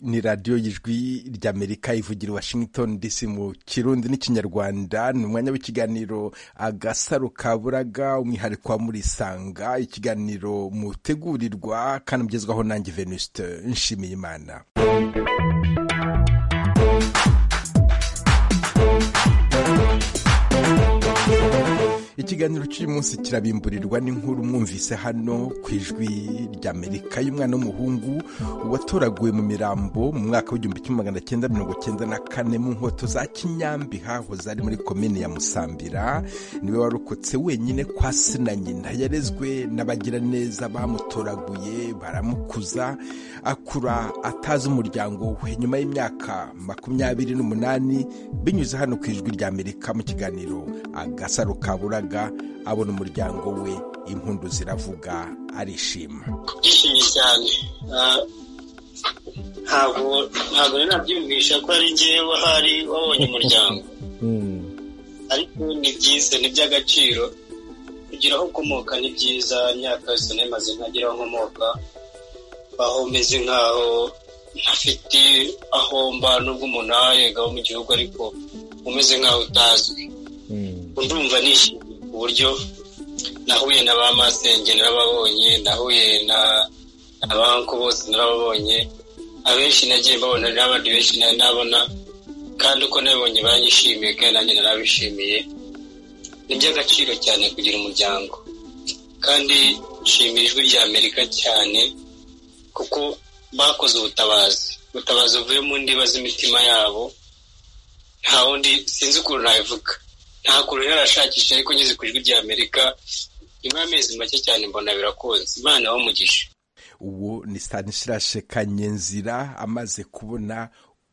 ni radiyo y'ijwi ry'amerika ivugira washington dc mu kirundi n'ikinyarwanda ni umwanya w'ikiganiro agasaro kaburaga umwihariko wa murisanga ikiganiro mutegurirwa kandi mugezwaho nanjye venuste nshimiye imana ikiganiro cy'uyu munsi kirabimburirwa n'inkuru mwumvise hano ku ijwi ry'amerika y'umwana w'umuhungu watoraguwe mu mirambo mu mwaka w'igihumbi kimwe magana cyenda mirongo cyenda na kane mu nkoto za kinyambi hahoze ari muri komine ya musambira niwe warokotse wenyine kwa se na nyina yarezwe n'abagiraneza bamutoraguye baramukuza akura atazi umuryango we nyuma y'imyaka makumyabiri n'umunani binyuze hano ku ijwi ry'amerika mu kiganiro agasaro kaburaga abona umuryango we impundu ziravuga arishima byishimye cyane ntabwo ntabwo nabyiyumvisha ko ari ngewe wahari wabonye umuryango ariko ni byiza ni iby'agaciro kugira aho ukomoka ni byiza imyaka yose ntimaze ntagira aho nkomoka aho meze nkaho ntafite aho mba n'ubwo umuntu aho mu gihugu ariko umeze nkaho utazwi ndumva nishimye ku buryo nahuye na ba masenge narababonye nahuye na banki bose narababonye abenshi nagiye mbabona n'abandi benshi nabona kandi uko nabibonye baranyishimiye kandi nanjye narabishimiye ni iby'agaciro cyane kugira umuryango kandi nshimira ijwi rya amerika cyane kuko bakoze ubutabazi ubutabazi buvuye mu ndiba z'imitima yabo nta wundi sinzi ukuntu nabivuga nta kuntu yarashakisha ariko ngeze ku ijwi ry'amerika nyuma y'amezi make cyane mbona birakunze imana umugisha uwo ni stanislashe kanyenzira amaze kubona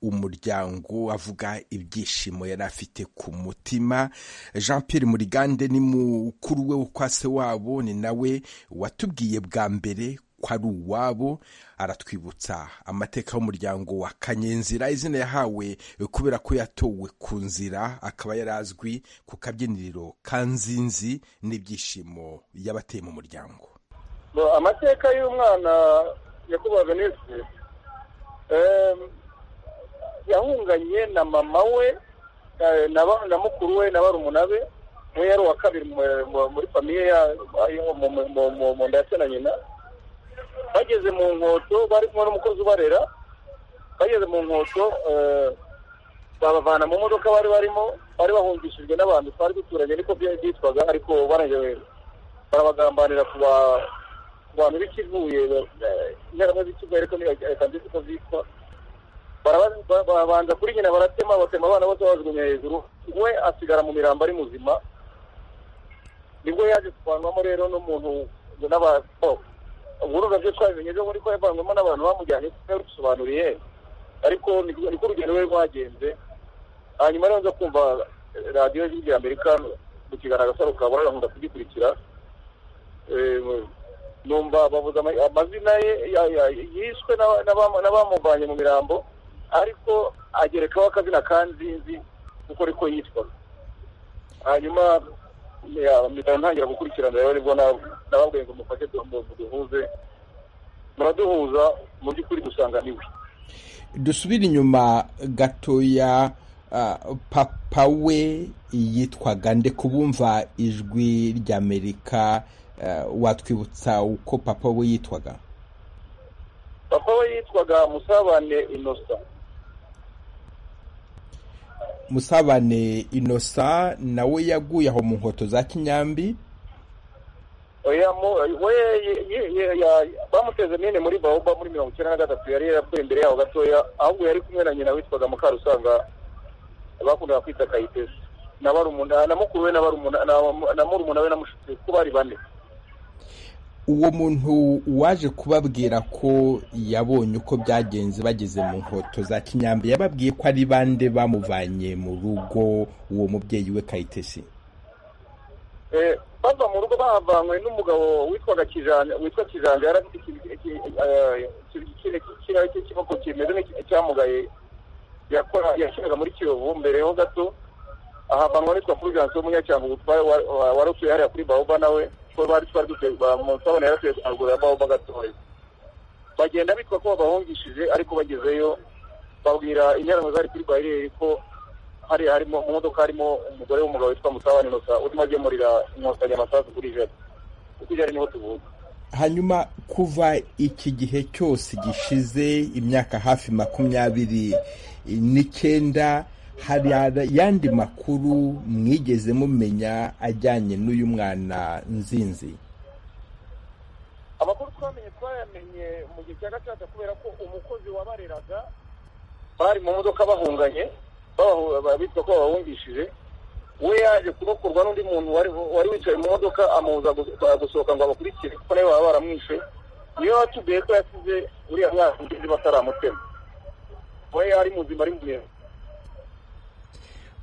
umuryango avuga ibyishimo yari afite ku mutima jean Pierre murigande ni mukuru we kwa se wabo ni nawe watubwiye bwa mbere ko ari uwabo aratwibutsa amateka y'umuryango wa kanyenzira izina yahawe kubera ko yatowe ku nzira akaba yari azwi ku kabyiniriro ka nzinzi n'ibyishimo y'abateye mu muryango amateka y'umwana yakubagwa neza yahunganye na mama we na mukuru we na barumuna be we yari uwa kabiri muri famiye mu nda ya na nyina bageze mu nkoto bari kumwe n'umukozi ubarera bageze mu nkoto babavana mu modoka bari barimo bari bahungishijwe n'abantu twari duturanye niko byitwaga ariko barangiwe barabagambanira ku bantu b'ikivuye inyaramwe z'ikivuye ariko reka ndetse uko zitwa barabanza kuri nyina baratema batema abana bose babajugunya hejuru we asigara mu mirambo ari muzima nibwo yaje kuvanwamo rero n'umuntu n'abakobwa uburuga byo twabimenye byo muri ko yavanwemo n'abantu bamujyanye barusobanuriye ariko niko urugendo rwe rwagenze hanyuma rero nza kumva radiyo y'ijwi amerika mu kiganiro agasaro ka burara nkunda kugikurikira numva bavuze amazina ye yishwe n'abamuvanye mu mirambo ariko agerekaho akazina ka nzinzi kuko ariko yitwaga hanyuma mpita ntangira gukurikirana rero nibwo nababwiye ngo mufashe duhuze muraduhuza mu by'ukuri dusanga niwe dusubire inyuma gatoya papa we yitwaga nde kubumva ijwi ry'amerika watwibutsa uko papa we yitwaga papa we yitwaga musabane inosa musabane inosa nawe yaguye aho mu nkoto za kinyambi bamuteze nyine muri bahoba muri mirongo icyenda na gatatu yari yaravuye imbere yaho gatoya ahubwo yari kumwe na nyina witwaga mukarusanga bakundaga kwita kayitesi na mukuru we na murumuna we na mushiki we ko bari bane uwo muntu waje kubabwira ko yabonye uko byagenze bageze mu nkoto za kinyambi yababwiye ko ari bande bamuvanye mu rugo uwo mubyeyi we kayitesi bava mu rugo bahavanywe n'umugabo witwaga kijanja witwa kijanja yari afite ikintu cy'iboko kimeze nk'icyamugaye yashyiraga muri kiyovu mbere ho gato ahavanwa witwa fulgence w'umunyacyangugu wari utuye hariya kuri bahoba nawe kuko bari twari dutegura mu nsabane yaratuye haruguru ya bahoba gatoya bagenda bitwa ko babahungishije ariko bagezeyo babwira interahamwe zari kuri bayireri ko hari harimo mu modoka harimo umugore w'umugabo witwa mutabani musa urimo agemurira inkotanyi amasasu kuri jari kuko ijari niho tuvuye hanyuma kuva iki gihe cyose gishize imyaka hafi makumyabiri n'icyenda hari ayandi makuru mwigeze mumenya ajyanye n'uyu mwana nzinzi amakuru twamenye twayamenye mu gihe cya gacaca kubera ko umukozi wabareraga bari mu modoka bahunganye bitwa ko babahungishije we yaje kurokorwa n'undi muntu wari wicaye mu modoka amubuza gusohoka ngo abakurikire kuko nawe baba baramwishe niyo watubwiye ko yasize uriya mwana ngizi bataramutema we yari muzima ari muremure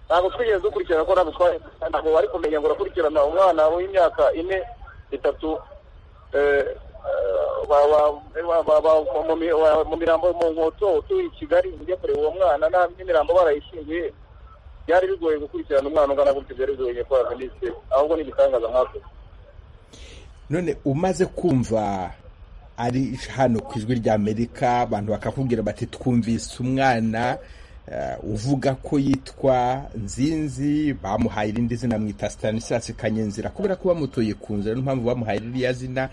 ntabwo twigeze dukurikirana ko ntabwo twari ntabwo bari kumenya ngo urakurikirana umwana w'imyaka ine itatu mu mirambo mu nkoto utuye i kigali ujya kureba uwo mwana n'imirambo barayishingiye byari bigoye gukurikirana umwana ungana gutyo byari bigoye nyakora minisitiri ahubwo ni ibitangaza mwakoze none umaze kumva ari hano ku ijwi ry'amerika abantu bakakubwira bati twumvise umwana uvuga ko yitwa nzinzi bamuhaye irindi zina mwita Stanislas kanyenzira kubera ko bamutoye ku nzira niyo mpamvu bamuhaye iriya zina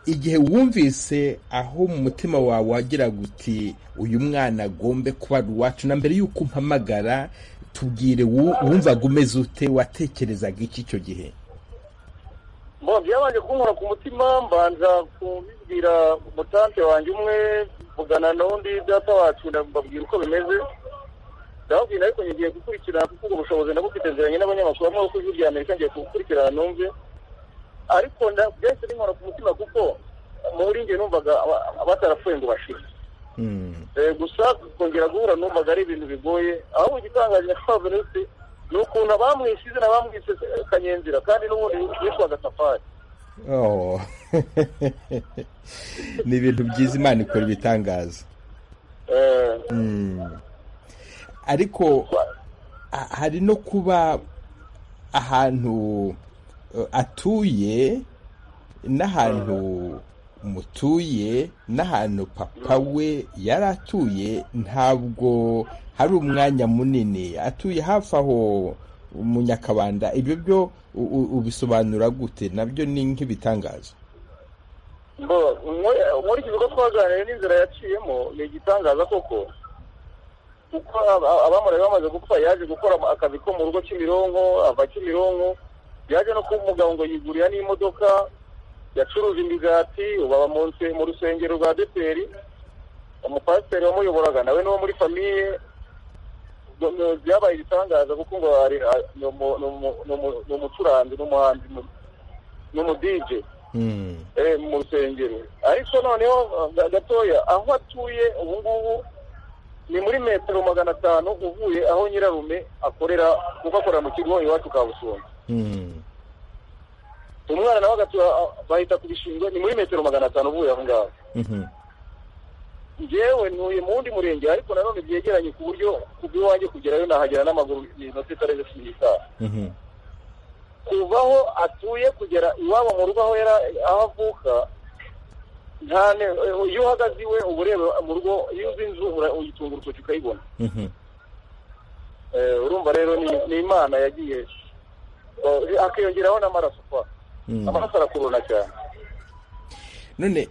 igihe wumvise aho mu mutima wawe wagira guti uyu mwana agombe kuba ari uwacu na mbere y'uko umpamagara tubwire wumvaga umeze ute watekerezaga iki icyo gihe byabanje kunkora ku mutima mbanza kubibwira mutante wanjye umwe mvugana n'undi data wacu ndababwira uko bimeze ndababwira ariko ngiye gukurikirana kuko ubwo bushobozi ndabufite nziranye n'abanyamakuru barimo kuko ijwi rya amerika ngiye kugukurikirana numve ariko byahise binkora ku mutima kuko muri njye numvaga batarapfuye ngo bashire gusa kongera guhura numvaga ari ibintu bigoye ahubwo igitangaje nyakubahwa venuste ni ukuntu abamwishe izina bamwishe kanyenzira kandi n'ubundi yitwaga safari ni ibintu byiza imana ikora ibitangaza ariko hari no kuba ahantu atuye n'ahantu mutuye n'ahantu papa we yari atuye ntabwo hari umwanya munini atuye hafi aho mu nyakabanda ibyo byo ubisobanura gute nabyo ni nk'ibitangaza muri iki gikorwa twaganiriye n'inzira yaciyemo ni igitangaza koko kuko abamureba bamaze gupfa yaje gukora akazi ko mu rugo kimironko ava kimironko yaje no kuba umugabo ngo yigurira n'imodoka yacuruje imigati ubu aba mu rusengero rwa deperi umupasiteri wamuyoboraga nawe n'uwo muri famiye byabaye ibitangaza kuko ngo ni umucuranzi n'umuhanzi n'umudije mu rusengero ariko noneho gatoya aho atuye ubu ngubu ni muri metero magana atanu uvuye aho nyirarume akorera kuko akorera mu kigo iwacu ka busumba umwana nawe agatuye bahita kubishinzwe ni muri metero magana atanu uvuye aho ngaho ngewe ntuye mu wundi murenge ariko nanone byegeranye ku buryo kubw'iwanjye kugerayo nahagera n'amaguru inota itarenze cumi n'itanu kuva aho atuye kugera iwabo mu rugo aho aho avuka iyo uhagaze iwe uba ureba mu rugo iyo uzi inzu uyitunga urutoki ukayibona urumva rero ni imana yagiye hakiyongeraho n'amaraso kwa amaraso arakurura cyane none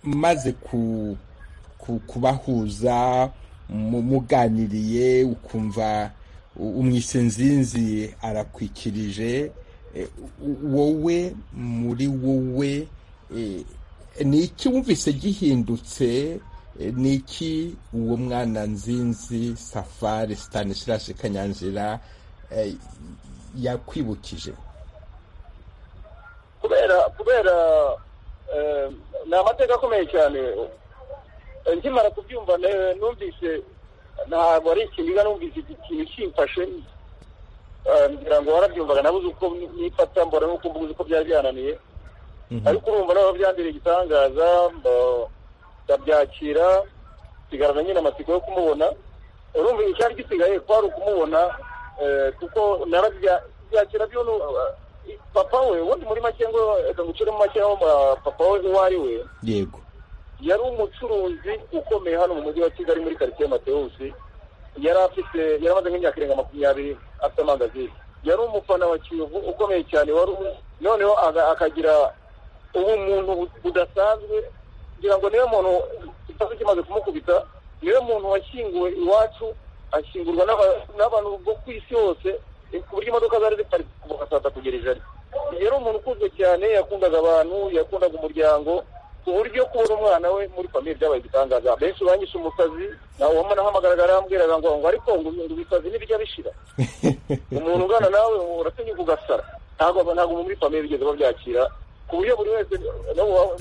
maze ku kubahuza muganiriye ukumva umwise nzinzi arakwikirije wowe muri wowe ni iki wumvise gihindutse ni iki uwo mwana nzinzi safari Stanislas kanyanzira yakwibukije kubera kubera ni amateka akomeye cyane nkimara kubyumva numvise ntabwo ari ikintu numvise ikintu kimfashe ngira ngo warabyumvaga nabuze uko nifata mbona n'uko mbuze uko byari byananiye ariko urumva nawe byambiriye igitangaza ndabyakira nsigarana nyine amatsiko yo kumubona urumva icyari gisigaye kwari ukumubona kuko byakira byo papa we ubundi muri make ngo reka guciremo make aho papa we uwo ari we yego yari umucuruzi ukomeye hano mu mujyi wa kigali muri karitsiye matewusi yari afite yari amaze nk'imyaka irenga makumyabiri afite amangazini yari umufana wa kiyovu ukomeye cyane wari noneho akagira ubumuntu budasanzwe kugira ngo niwe muntu ikibazo kimaze kumukubita niwe muntu washyinguwe iwacu ashyingurwa n'abantu bo ku isi hose ku buryo imodoka zari ziparitse kuva saa tatu kugera ijana yari umuntu ukunzwe cyane yakundaga abantu yakundaga umuryango ku buryo kubona umwana we muri famiye byabaye igitangaza benshi banyishe umusazi nawe wamanahamagaraga arambwiraga ngo ngo ariko ngo ibisazi ntibijya bishira umuntu ungana nawe uratinyuka ugasara ntabwo ntabwo muri famiye bigeze babyakira ku buryo buri wese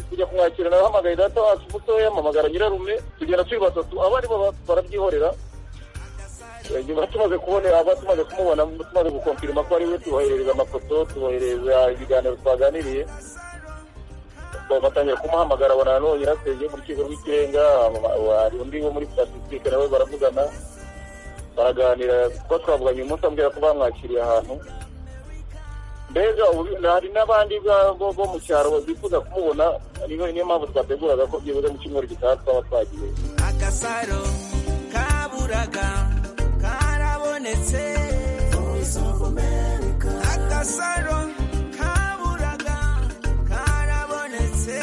kujya kumwakira nawe ahamagaye data wacu mutoya ampamagara nyirarume tugenda turi batatu abo ari bo barabyihorera nyuma tumaze kubonera aba tumaze kumubona tumaze gukompirima ko ari we tuboherereza amafoto tuboherereza ibiganiro twaganiriye batangira kumuhamagara abona none yaraseye mu rukiko rw'ikirenga hari undi wo muri statisitike nawe baravugana baraganira kuko twavuganye umunsi ambwira ko bamwakiriye ahantu mbega hari n'abandi bo mu cyaro bifuza kumubona niyo mpamvu twateguraga ko byibuze mu cyumweru gitaha twaba twagiye agasaro kaburaga agasaro kaburaga karabonetse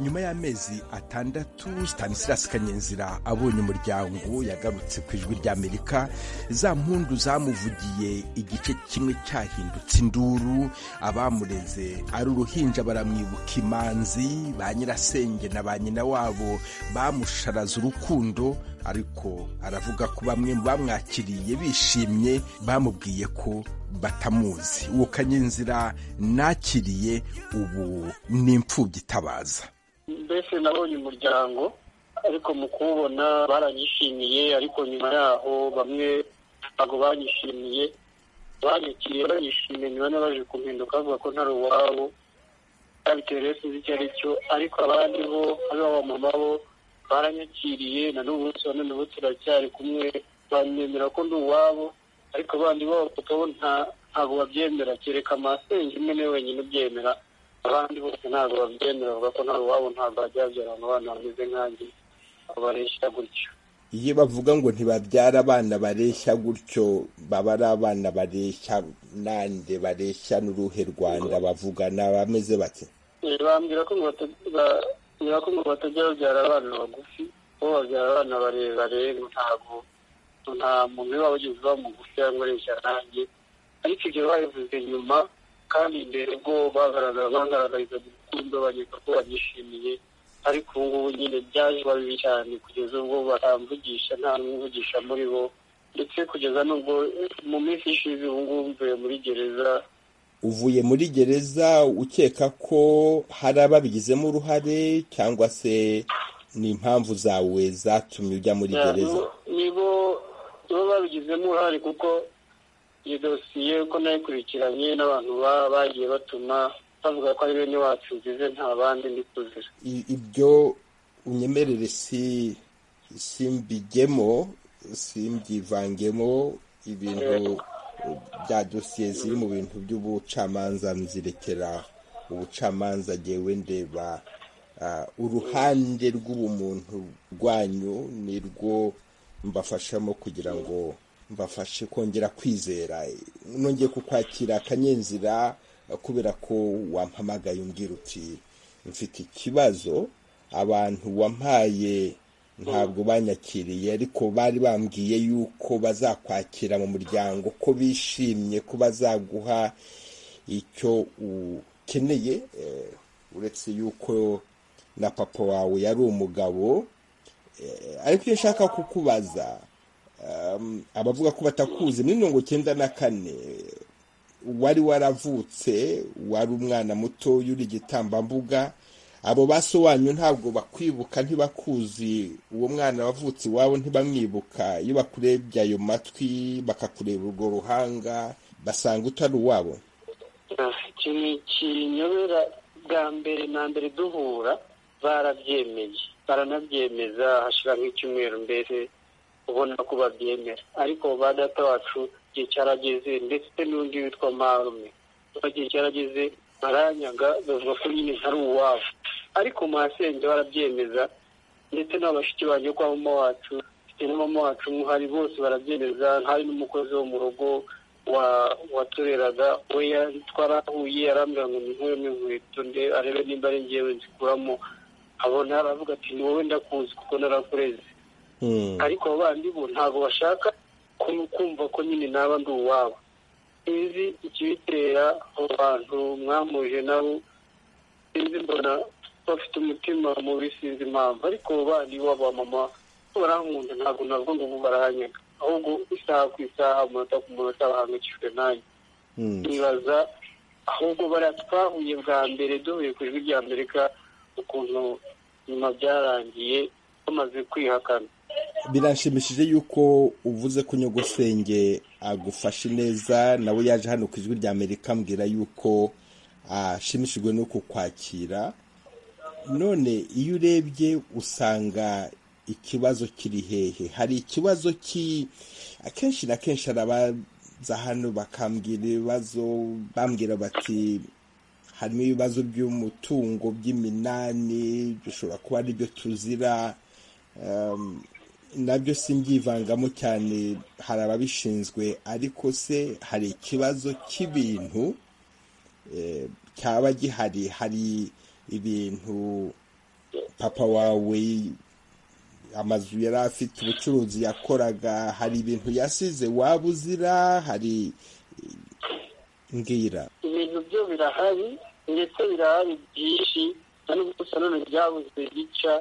nyuma y'amezi atandatu stanislas kanyenzira abonye umuryango yagarutse ku ijwi ry'amerika za mpundu zamuvugiye igice kimwe cyahindutse induru abamureze ari uruhinja baramwibuka imanzi ba nyirasenge na ba nyina wabo bamusharaza urukundo ariko aravuga ko bamwe mu bamwakiriye bishimye bamubwiye ko batamuzi uwo kanyenzira nakiriye ubu ni imfubyi itabaza mbese nabonye umuryango ariko mu kuwubona baranyishimiye ariko nyuma yaho bamwe ntabwo banyishimiye banyakiriye banyishimiye nyuma n'abaje kumpinduka bavuga ko ntari uwabo babitewe sinzi icyo ari cyo ariko abandi bo ari abamama bo baranyakiriye na n'ubu bose n'ubu turacyari kumwe banyemera ko ndi uwabo ariko abandi bo bo ntabwo babyemera kereka amasenge imwe niwe wenyine ubyemera abandi bose ntabwo babyemera bavuga ko ntawe wabo ntabwo bajya babyara abana bameze nkanjye bareshya gutyo iyo bavuga ngo ntibabyara abana bareshya gutyo baba ari abana bareshya nande bareshya n'uruhe rwanda bavugana bameze bake bambwira ko ngo batajya babyara abana bagufi bo babyara abana barebare ntabwo nta muntu uba wageze uba mugufi cyangwa areshya nanjye ariko ibyo babivuze nyuma kandi mbere ubwo bagaragarizaga urukundo bageza ko banyishimiye ariko ubu ngubu nyine byaje bibi cyane kugeza ubwo batamvugisha nta n'umvugisha muri bo ndetse kugeza n'ubwo mu minsi ishize ubu ngubu mvuye muri gereza uvuye muri gereza ukeka ko hari ababigizemo uruhare cyangwa se ni impamvu zawe zatumye ujya muri gereza nibo bo babigizemo uruhare kuko iyo dosiye uko nayikurikiranye n'abantu bagiye batuma bavuga ko ari bene wacu nzize nta bandi ndi kuzira ibyo unyemerere si simbigemo simbyivangemo ibintu bya dosiye ziri mu bintu by'ubucamanza nzirekera ubucamanza ngewe ndeba uruhande rw'ubumuntu rwanyu ni rwo mbafashamo kugira ngo mbafashe kongera kwizera nongeye kukwakira akanyenzira kubera ko wampamagaye umbwira uti mfite ikibazo abantu wampaye ntabwo banyakiriye ariko bari bambwiye yuko bazakwakira mu muryango ko bishimye ko bazaguha icyo ukeneye uretse yuko na papa wawe yari umugabo ariko iyo nshaka kukubaza abavuga ko batakuzi muri mirongo icyenda na kane wari waravutse wari umwana muto uri igitambambuga abo basobanyu ntabwo bakwibuka ntibakuzi uwo mwana wavutse iwabo ntibamwibuka iyo bakurebye ayo matwi bakakureba urwo ruhanga basanga utari uwabo ikintu kinyobera bwa mbere na mbere duhura barabyemeye baranabyemeza hashira nk'icyumweru mbere ubona ko babyemera ariko ba data wacu igihe cyarageze ndetse n'undi witwa marume igihe cyarageze baranyaga bavuga ko nyine ntari uwabo ariko masenge barabyemeza ndetse n'abashiki banjye kwa mama wacu ndetse na mama wacu hari bose barabyemeza hari n'umukozi wo mu rugo wa watureraga we yari- twarahuye arambwira ngo ninkuremo inkweto nde arebe nimba ari ngewe nzikuramo abona aravuga ati ni wowe ndakuzi kuko narakureze Mm. ariko abo bandi bo ntabwo bashaka kum- kumva ko nyine naba ndi uwabo sinzi ikibitera abo bantu mwamuje nabo sinzi mbona bafite umutima mubi sinzi impamvu ariko abo bandi b'abamama barankunda ntabwo nabwo ngo barahanyega ahubwo isaha ku isaha umunota ku munota bahangayikishijwe nanjye Mm. nibaza ahubwo bariya twahuye bwa mbere duhuye ku ijwi rya amerika ukuntu nyuma byarangiye bamaze kwihakana birashimishije yuko uvuze ko nyogosenge agufashe neza nawe yaje hano ku ijwi rya amerika ambwira yuko ashimishijwe no kukwakira none iyo urebye usanga ikibazo kiri hehe hari ikibazo ki akenshi na kenshi arabaza hano bakambwira ibibazo bambwira bati harimo ibibazo by'umutungo by'iminani bishobora kuba ari byo tuzira Em, nabyo simbyivangamo cyane hari ababishinzwe ariko se hari ikibazo cy'ibintu eh, cyaba gihari hari ibintu papa wawe amazu yari afite ubucuruzi yakoraga hari ibintu yasize waba uzira hari mbwira ibintu byo birahari ndetse birahari byinshi kandi gusa none byabuze gica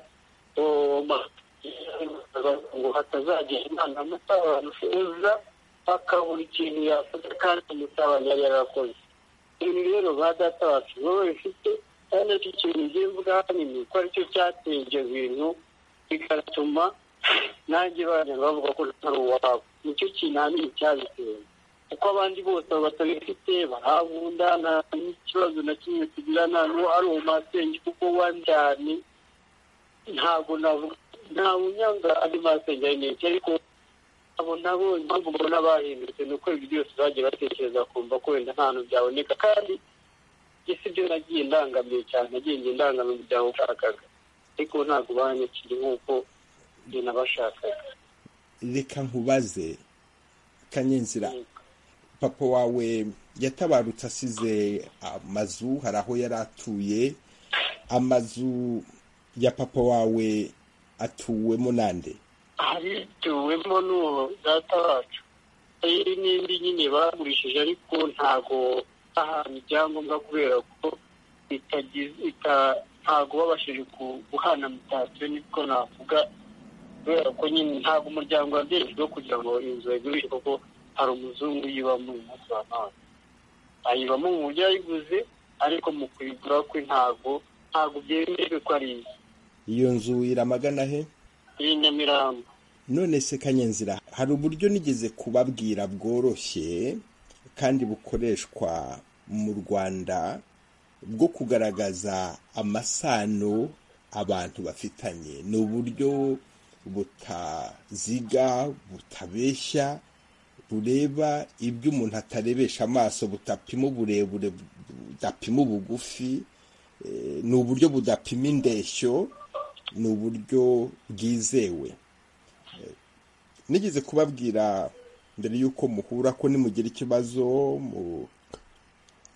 ngo hatazagira inama amata abantu feza akabura ikintu yakoze kandi umutabanya yari yarakoze ibintu rero ba data wacu wowe bifite kandi icyo kintu ugiye mvuga hanini ko aricyo cyateye ibyo bintu bigatuma nanjye bajya bavuga ko atari uwabo nicyo kintu ahanini cyabitewe kuko abandi bose abo batabifite barahagunda nta n'ikibazo na kimwe tugira nta n'uwo ari uwo masenge kuko wanjyane ntabwo navuga nta unyanga andi masenge ari menshi ariko abo nabo impamvu mbona bahindutse ni uko ibyo byose bagiye batekereza kumva ko wenda nta hantu byaboneka kandi isi byo nagiye ndangamiye cyane nagiye njye ndangamiye umuryango ushakaga ariko ntabwo banyakiri nk'uko njye nabashakaga reka nkubaze kanyenzira papa wawe yatabarutse asize amazu hari aho yari atuye amazu ya papa wawe atuwemo nande harituwemo n'uwo data wacu hari n'indi nyine bagurishije ariko ntago ahantu ibyangombwa kubera ko itagize ita- ntago babashije ku- guhana mutatse niko navuga kubera ko nyine ntabwo umuryango wabyejejweho kugira ngo inzu bayigurishe kuko hari umuzungu uyibamo uyu munsi wa none ayibamo mu buryo yayiguze ariko mu kuyigura kwe ntago ntago byemewe ko ari iye iyo nzu iramagana he iyi nyamirambo none se kanyenzira hari uburyo nigeze kubabwira bworoshye kandi bukoreshwa mu rwanda bwo kugaragaza amasano abantu bafitanye ni uburyo butaziga butabeshya bureba ibyo umuntu atarebesha amaso budapima uburebure budapima ubugufi Eh, ni uburyo budapima indeshyo ni uburyo bwizewe nigeze kubabwira mbere y'uko muhura ko nimugira ikibazo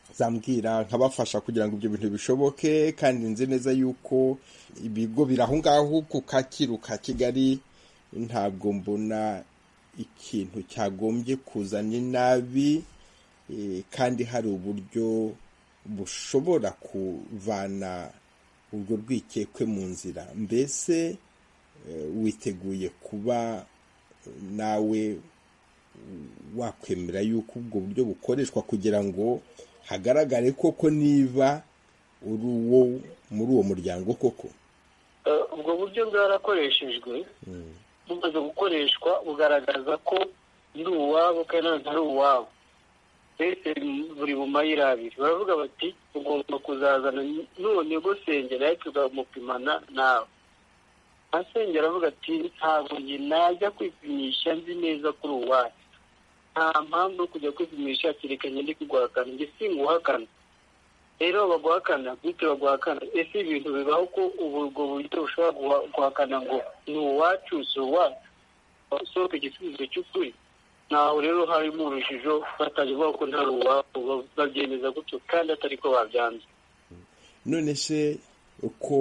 muzambwira nkabafasha kugira ngo ibyo bintu bishoboke kandi nzi neza yuko ibigo biri aho ngaho ku kacyiru ka kigali ntabwo mbona ikintu cyagombye kuzana inabi eh, kandi hari uburyo bushobora kuvana urwo rwikekwe mu nzira mbese eh, witeguye kuba nawe wakwemera yuko ubwo buryo bukoreshwa kugira ngo hagaragare koko niba uri uwo muri uwo muryango koko Eh, ubwo buryo bwarakoreshejwe bumaze gukoreshwa bugaragaza ko ndi uwabo kandi ntabwo ari uwabo mbese buri mu mayira abiri baravuga bati ugomba kuzazana n'uwo nyogosenge nawe tukamupimana nawe asengera aravuga ati ntabwo njye najya kwipimisha nzi neza kuri uwacu nta mpamvu yo kujya kwipimisha kereka njye ndi kuguhakana njye singuhakana rero baguhakana bityo baguhakana ese ibintu bibaho ko ubu ubwo buryo bushobora guha- guhakana ngo ni uwacu si uwacu basohoka igisubizo cy'ukuri ntaho rero harimo urujijo batajya bavuga ko nta ruwacu babyemeza gutyo kandi atari ko babyanze none se uko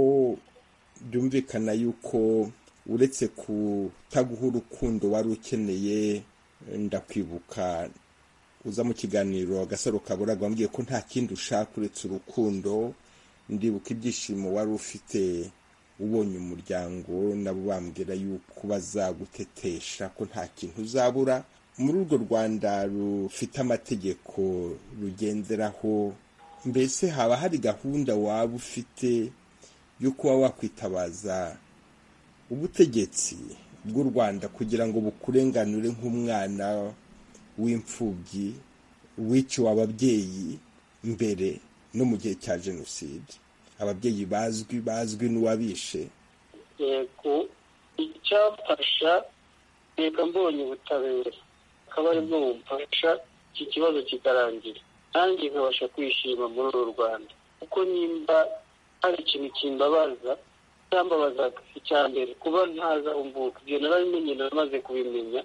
byumvikana yuko uretse kutaguha urukundo wari ukeneye ndakwibuka uza mu kiganiro agasaro kaburaga wambwiye ko nta kindi ushaka uretse urukundo ndibuka ibyishimo wari ufite ubonye umuryango nabo bambwira yuko bazagutetesha ko nta kintu uzabura muri urwo rwanda rufite amategeko rugenderaho mbese haba hari gahunda waba ufite yo kuba wakwitabaza ubutegetsi bw'u rwanda kugira ngo bukurenganure nk'umwana w'imfubyi wiciwe ababyeyi mbere no mu gihe cya jenoside ababyeyi bazwi bazwi n'uwabishe yego icyafasha reka mbonye ubutabera akaba aribwo bumfasha iki kibazo kikarangira nanjye nkabasha kwishima muri uru rwanda kuko nimba hari ikintu kimbabaza cyambabazaga icya mbere kuba ntaza umvuka ibyo narabimenye naramaze kubimenya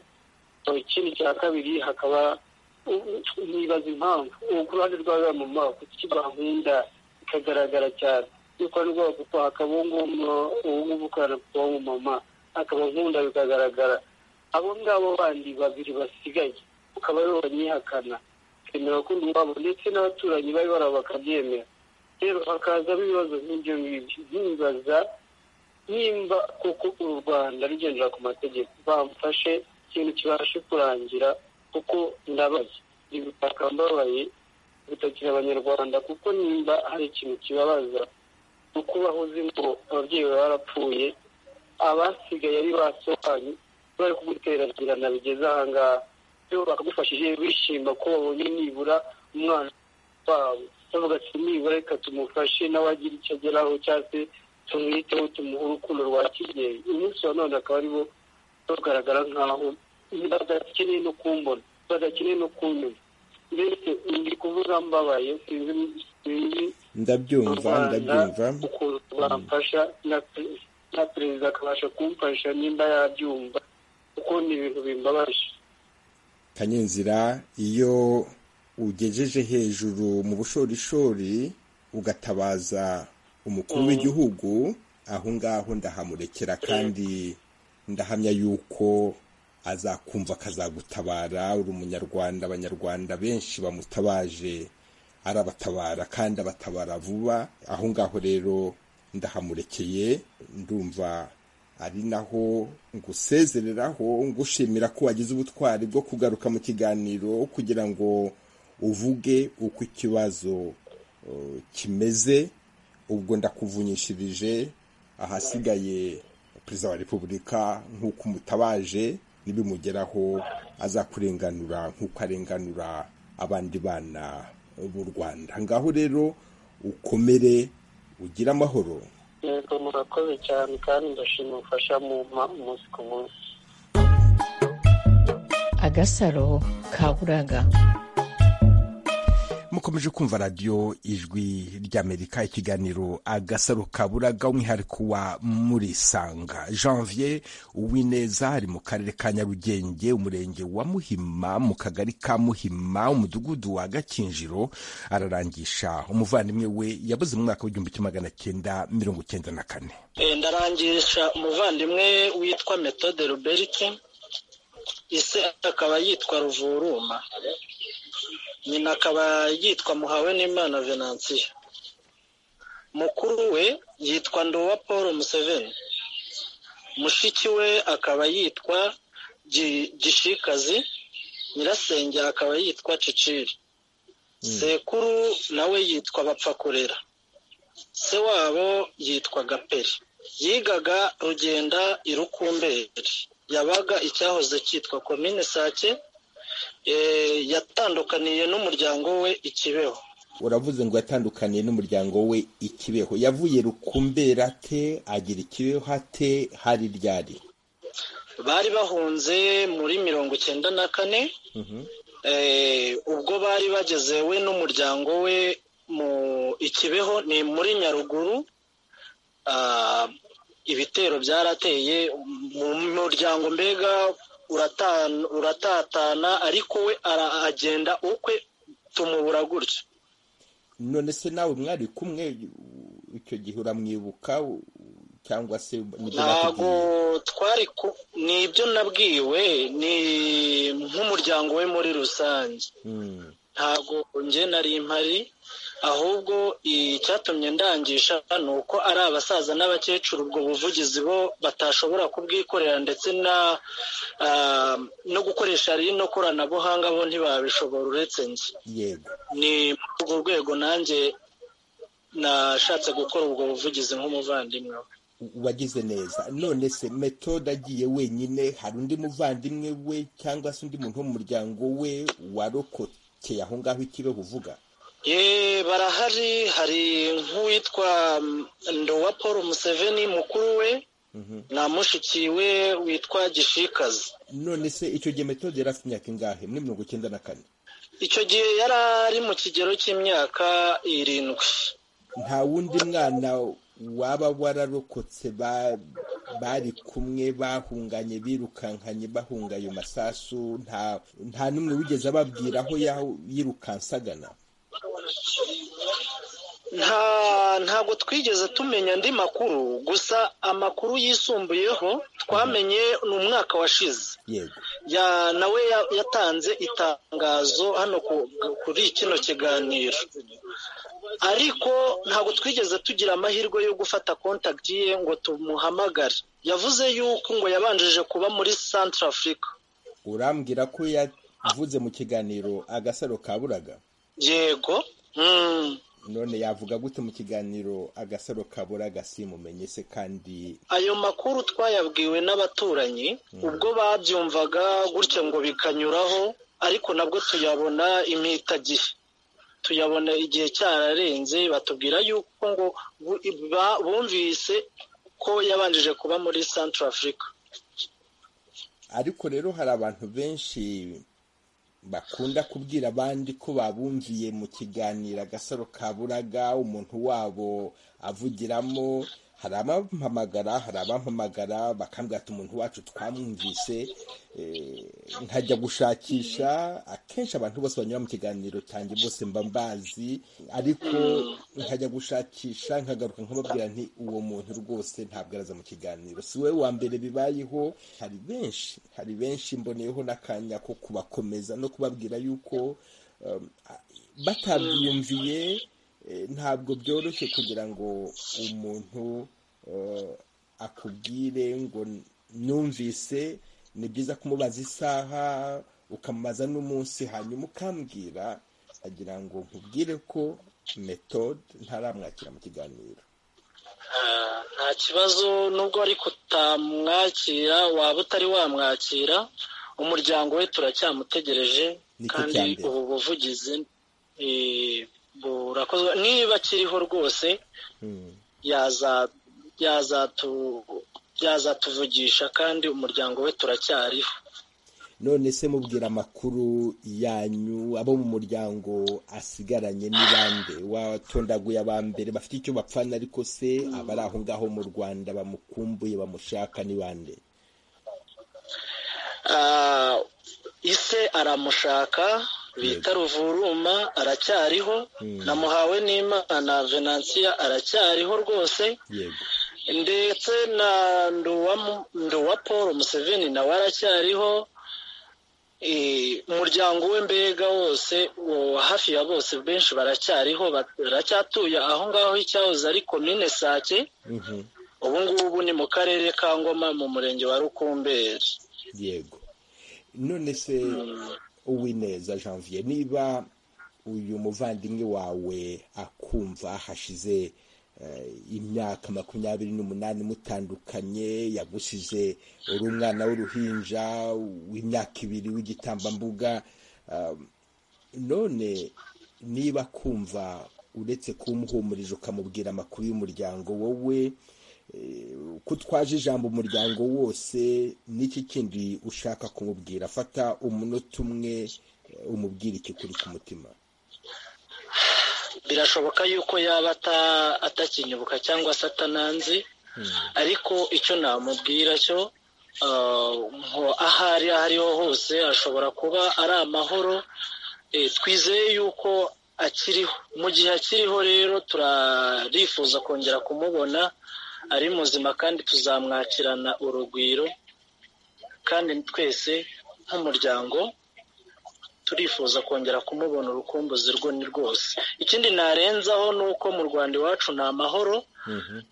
Aho ikindi cya kabiri hakaba nibaza impamvu ubu ku ruhande rw'aba mama kuki bankunda bikagaragara cyane yuko ari rwego kuko hakaba uwo nguwo uwo nguwo ukora kuba mama akaba nkunda bikagaragara abo ngabo bandi babiri basigaye ukaba aribo banyihakana bemera ko undi wabo ndetse n'abaturanyi bari barabo bakabyemera rero hakazamo ibibazo nk'ibyo ngibyo nkibaza nimba koko u rwanda rugendera ku mategeko bamfashe ikintu kibashe kurangira kuko ndabaye ibitaka mbabaye bitakira abanyarwanda kuko nimba hari ikintu kibabaza ni uko bahuze ngo ababyeyi baba barapfuye abasigaye ari basohanye bari kuguteragirana bigeze ahangaha rero bakagufashije bishima ko babonye nibura umwana wabo bavuga ati nibura reka tumufashe nawe agire icyo ageraho cyangwa se tumwiteho tumuhe urukundo rwa kibyeyi umunsi wa none akaba aribo bagaragara nk'aho badakeneye no kumbona badakeneye no kumenya mbese ndi kuvuga mbabaye sinzi sinzi ndabyumva ndabyumva ukuntu bamfasha na pe- na perezida akabasha kumfasha nimba yabyumva kuko ni ibintu bimbabaje kanyenzira iyo ugejeje hejuru mu bushorishori ugatabaza umukuru w'igihugu aho ngaho ndahamurekera kandi ndahamya yuko azakumva akazagutabara uri umunyarwanda abanyarwanda benshi bamutabaje arabatabara kandi abatabara vuba aho ngaho rero ndahamurekeye ndumva ari naho ngusezereraho ngushimira ko wagize ubutwari bwo kugaruka mu kiganiro kugira ngo uvuge uko ikibazo eh, kimeze ubwo ndakuvunyishirije ahasigaye perezida wa repubulika nk'uko umutabaje nibimugeraho azakurenganura nk'uko arenganura abandi bana b'u rwanda ngaho rero ukomere ugire amahoro yego murakoze cyane kandi ndashima ubufasha mumpa umunsi ku munsi agasaro kaburaga mukomeje kumva radiyo ijwi ry'amerika ikiganiro agasaro kaburaga umwihariko wa murisanga janvier uwineza ari mu karere ka nyarugenge umurenge wa muhima mu kagari ka muhima umudugudu wa gakinjiro ararangisha umuvandimwe we yabuze mu mwaka w'igihumbi kimwe magana cyenda mirongo cyenda na kane ndarangisha umuvandimwe witwa metode robert ise akaba yitwa ruvuruma nyina akaba yitwa muhawe n'imana venansiyo mukuru we yitwa nduwa paul museveni mushiki we akaba yitwa Gi- gishikazi nyirasenge akaba yitwa ciciri sekuru nawe yitwa bapfakurera se wabo yitwa gaperi yigaga rugenda irukumberi yabaga icyahoze cyitwa komine sake Eh, yatandukaniye n'umuryango we ikibeho uravuze ngo yatandukaniye n'umuryango we ikibeho yavuye rukumbera ate agira ikibeho ate hari ryari bari bahunze muri mirongo icyenda na kane Eh, ubwo bari bageze we n'umuryango we mu ikibeho ni muri nyaruguru ah, ibitero byarateye mu muryango mbega urata- uratatana ariko we ara- agenda ukwe tumubura gutyo none se nawe mwari kumwe icyo gihe uramwibuka u- cyangwa se nibyo ntago bakubwiye? twari ku- ni ibyo nabwiwe ni nk'umuryango we muri rusange Mm, ntago njye nari impari ahubwo icyatumye ndangisha ni uko ari abasaza n'abakecuru ubwo buvugizi bo batashobora kubwikorera ndetse na ah, no gukoresha rino koranabuhanga bo ntibabishobora uretse njye yego ni muri urwo rwego nanjye nashatse gukora ubwo buvugizi nk'umuvandimwe we wagize neza none se metode agiye wenyine hari undi muvandimwe we cyangwa se undi muntu wo mu muryango we warokokeye aho ngaho ikibeho uvuga ye barahari hari nk'uwitwa mm, ndowa paul museveni mukuru we Mhm. na mushiki we witwa gishikazi none se icyo gihe metode yari afite imyaka ingahe muri mirongo icyenda na kane icyo gihe yari ari mu kigero cy'imyaka irindwi nta wundi mwana waba wararokotse ba- bari kumwe bahunganye birukankanye bahunga ayo masasu nta nta n'umwe wigeze ababwira aho yaho- yirukansagana nta ntabwo twigeze tumenya andi makuru gusa amakuru yisumbuyeho twamenye ni umwaka washize yego ya nawe ya- yatanze itangazo hano ku- kuri kino kiganiro ariko ntabwo twigeze tugira amahirwe yo gufata contact ye ngo tumuhamagare yavuze yuko ngo yabanjije kuba muri Central Africa urambwira ko yavuze mu kiganiro agasaro kaburaga yego mm. none yavuga gute mu kiganiro agasaro kaburaga simumenye se kandi ayo makuru twayabwiwe n'abaturanyi ubwo babyumvaga gutya ngo bikanyuraho ariko nabwo tuyabona impitagihe tuyabona igihe cyararenze batubwira yuko ngo bu- ba- bumvise ko yabanjije kuba muri Central Africa ariko rero hari abantu benshi bakunda kubwira abandi ko babumviye mu kiganiro agasaro kaburaga umuntu wabo avugiramo hari abampamagara hari abampamagara bakambwira ati umuntu wacu twamwumvise eh, nkajya gushakisha akenshi abantu bose banyura mu kiganiro cyanjye bose mba mbazi ariko nkajya gushakisha nkagaruka nkababwira nti uwo muntu rwose ntabwo araza mu kiganiro si we wa mbere bibayeho hari benshi hari benshi mboneyeho n'akanya ko kubakomeza no kubabwira yuko um, batabyiyumviye eh, ntabwo byoroshye kugira ngo umuntu eh, akubwire ngo numvise ni byiza kumubaza isaha ukamubaza n'umunsi hanyuma ukambwira agira ngo nkubwire ko metode ntaramwakira mu kiganiro Ah, nta kibazo nubwo ariko utamwakira waba utari wamwakira umuryango we turacyamutegereje Nicyo kandi cya mbere. ubu buvugizi eh, burakozwe niba akiriho rwose Hmm. yaza yazatu yazatuvugisha kandi umuryango we turacyariho none se mubwira amakuru yanyu abo mu muryango asigaranye ni bande watondaguye aba mbere bafite icyo bapfana ariko se abari aho ngaho mu rwanda bamukumbuye bamushaka ni bande Ah, ise aramushaka bita ruvuruma aracyariho Mm. namuhawe n'imana venansiya aracyariho rwose yego ndetse na Nduwamu- nduwa paul museveni nawe aracyariho Eh, umuryango we mbega wose uwo hafi ya bose benshi baracyariho ba- baracyatuye aho ngaho icyahoze ari komine sake Mhm. ubu ngubu ni mu karere ka ngoma mu murenge wa rukumberi yego none se uwineza janvier niba uyu muvandimwe wawe akumva hashize eh, imyaka makumyabiri n'umunani mutandukanye yagusize uri umwana w'uruhinja w'imyaka ibiri w'igitambambuga um, none niba kumva uretse kumuhumuriza ukamubwira amakuru y'umuryango wowe ko utwaje ijambo umuryango wose n'iki kindi ushaka kumubwira fata umunota umwe eh, umubwire ikikuri ku mutima birashoboka yuko yaba ata- atakinyibuka cyangwa se atananzi ariko icyo namubwira cyo ah, ngo aho ari aho ariho hose ashobora kuba ari amahoro Eh, twizeye yuko akiriho mu gihe akiriho rero turarifuza kongera kumubona ari muzima kandi tuzamwakirana urugwiro kandi twese nk'umuryango turifuza kongera kumubona urukumbuzi rwo ni rwose ikindi narenzaho ni uko mu rwanda iwacu ni amahoro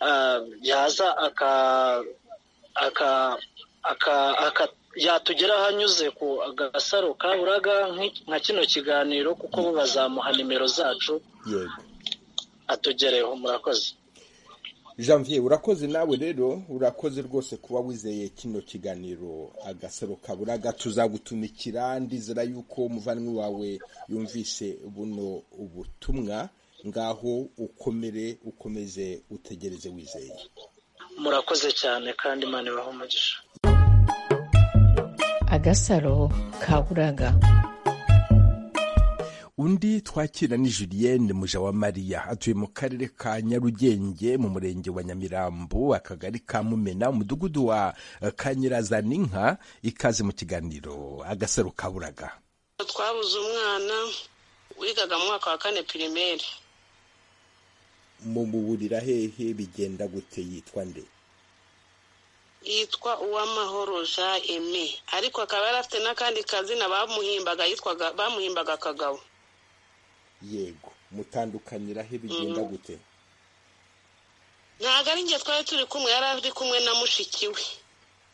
Ah, yaza aka aka aka aka yatugera aho anyuze ku gasaro kaburaga nk'i- nka kino kiganiro kuko bo bazamuha nimero zacu yego atugereho murakoze janvier urakoze nawe rero urakoze rwose kuba wizeye kino kiganiro agasaro kaburaga tuzagutumikira ndizera yuko umuvandimwe wawe yumvise buno ubutumwa ngaho ukomere ukomeze utegereze wizeye murakoze cyane kandi imana ibahe umugisha agasaro kaburaga undi twakira ni julienne mujawamariya atuye mu karere ka nyarugenge mu murenge wa nyamirambo akagari ka mumena umudugudu wa eh, kanyirazaninka ikaze mu kiganiro agasaro kaburaga twabuze umwana wigaga mu mwaka wa kane pirimeri mumuburira hehe bigenda gute yitwa nde yitwa uwamahoro jean aime ariko akaba yari afite n'akandi kazina bamuhimbaga yitwaga bamuhimbaga kagabo yego mutandukanyira he bigenda gute ntabwo ari njye twari turi kumwe yari ari kumwe na mushiki we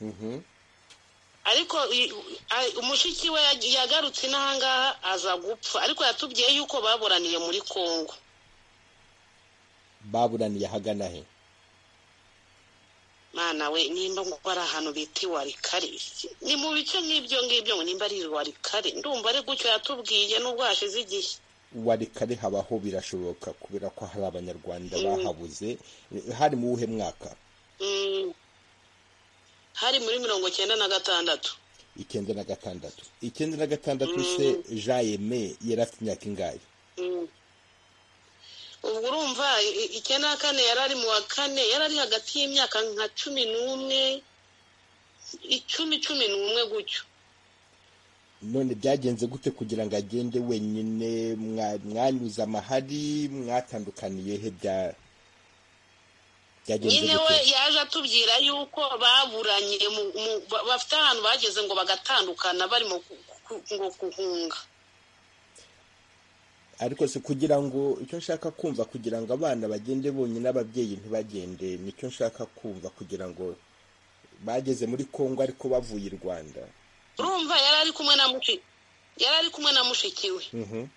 Mhm. ariko i- a- umushiki we yag- yagarutse inahangaha aza gupfa ariko yatubwiye yuko baburaniye muri kongo baburaniye ahagana he mwana we nimba ngo ari ahantu bita iwarikari ni mu bice nk'ibyo ngibyo ngo nimba ari iwarikari ndumva ari gutyo yatubwiye n'ubwo hashize igihe wari kare habaho birashoboka kubera ko hari abanyarwanda bahabuze Eh, hari mu wuhe mwaka Mm. hari muri mirongo cyenda na gatandatu icyenda na gatandatu icyenda na gatandatu se jean yeme yari afite imyaka ingahe Mm. ubwo urumva i- i- icyenda na kane yari ari mu wa kane yari ari hagati y'imyaka nka cumi n'umwe icumi cumi n'umwe gutyo none byagenze gute kugira ngo agende wenyine mwa- mwanyuze amahari mwatandukaniye he bya- byagenze nyine we gute yaje atubwira yuko baburanye mu- mu- ba- bafite ahantu bageze ngo bagatandukana barimo ku- ku- ngo guhunga ariko se kugira ngo icyo nshaka kumva kugira ngo abana bagende bonyine ababyeyi ntibagende nicyo nshaka kumva kugira ngo bageze muri kongo ariko bavuye i rwanda urumva yari ari kumwe na mushi- yari ari kumwe na mushiki we Mhm,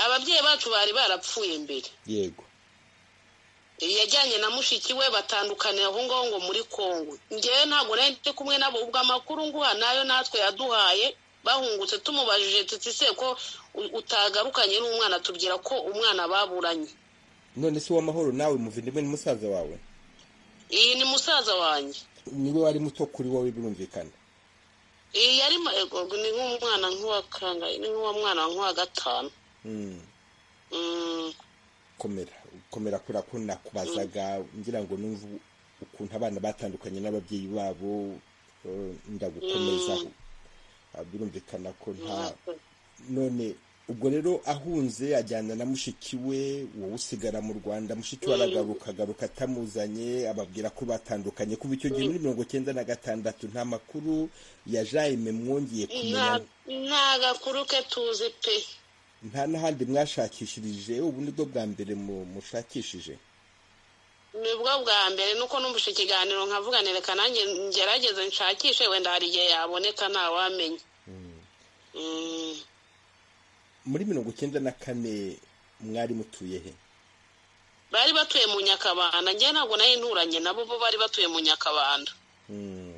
ababyeyi bacu bari barapfuye mbere yego yajyanye na mushiki we batandukanira aho ngaho ngo muri kongo ngewe ntabwo nari ndi kumwe nabo ubwo amakuru nguha nayo natwe yaduhaye bahungutse tumubajije tuti se ko u- utagarukanye n'umwana tubwira ko umwana baburanye none se uwamahoro nawe muvindimwe ni musaza wawe iyi ni musaza wanjye niwe wari muto kuri wowe birumvikana iyi yari ma- ego, ni nk'umwana nk'uwa kangahe ni nk'uwa mwana nk'uwa gatanu Mm, Mm, komera komera kubera ko nakubazaga ngira ngo numve ukuntu abana batandukanye n'ababyeyi babo eh, ndagukomezaho Ah, birumvikana ko nta none ubwo rero ahunze ajyana na mushiki we wowe usigara mu rwanda mushiki we aragaruka agaruka atamuzanye ababwira ko batandukanye kuva icyo gihe muri mirongo cyenda na gatandatu nta makuru ya jayime mwongeye kumenya nta- nta gakuru ke tuzi pe nta n'ahandi mwashakishirije ubu ni bwo bwa mbere mu- mushakishije nibwo bwa mbere nuko numvise ikiganiro nkavuganira reka nanjye ngerageze nshakishe wenda hari igihe yaboneka ntawamenya Mm, muri mirongo cyenda na kane mwari mutuye he bari batuye mu nyakabanda njye ntabwo nari nturanye nabo bo bari batuye mu nyakabanda Mm.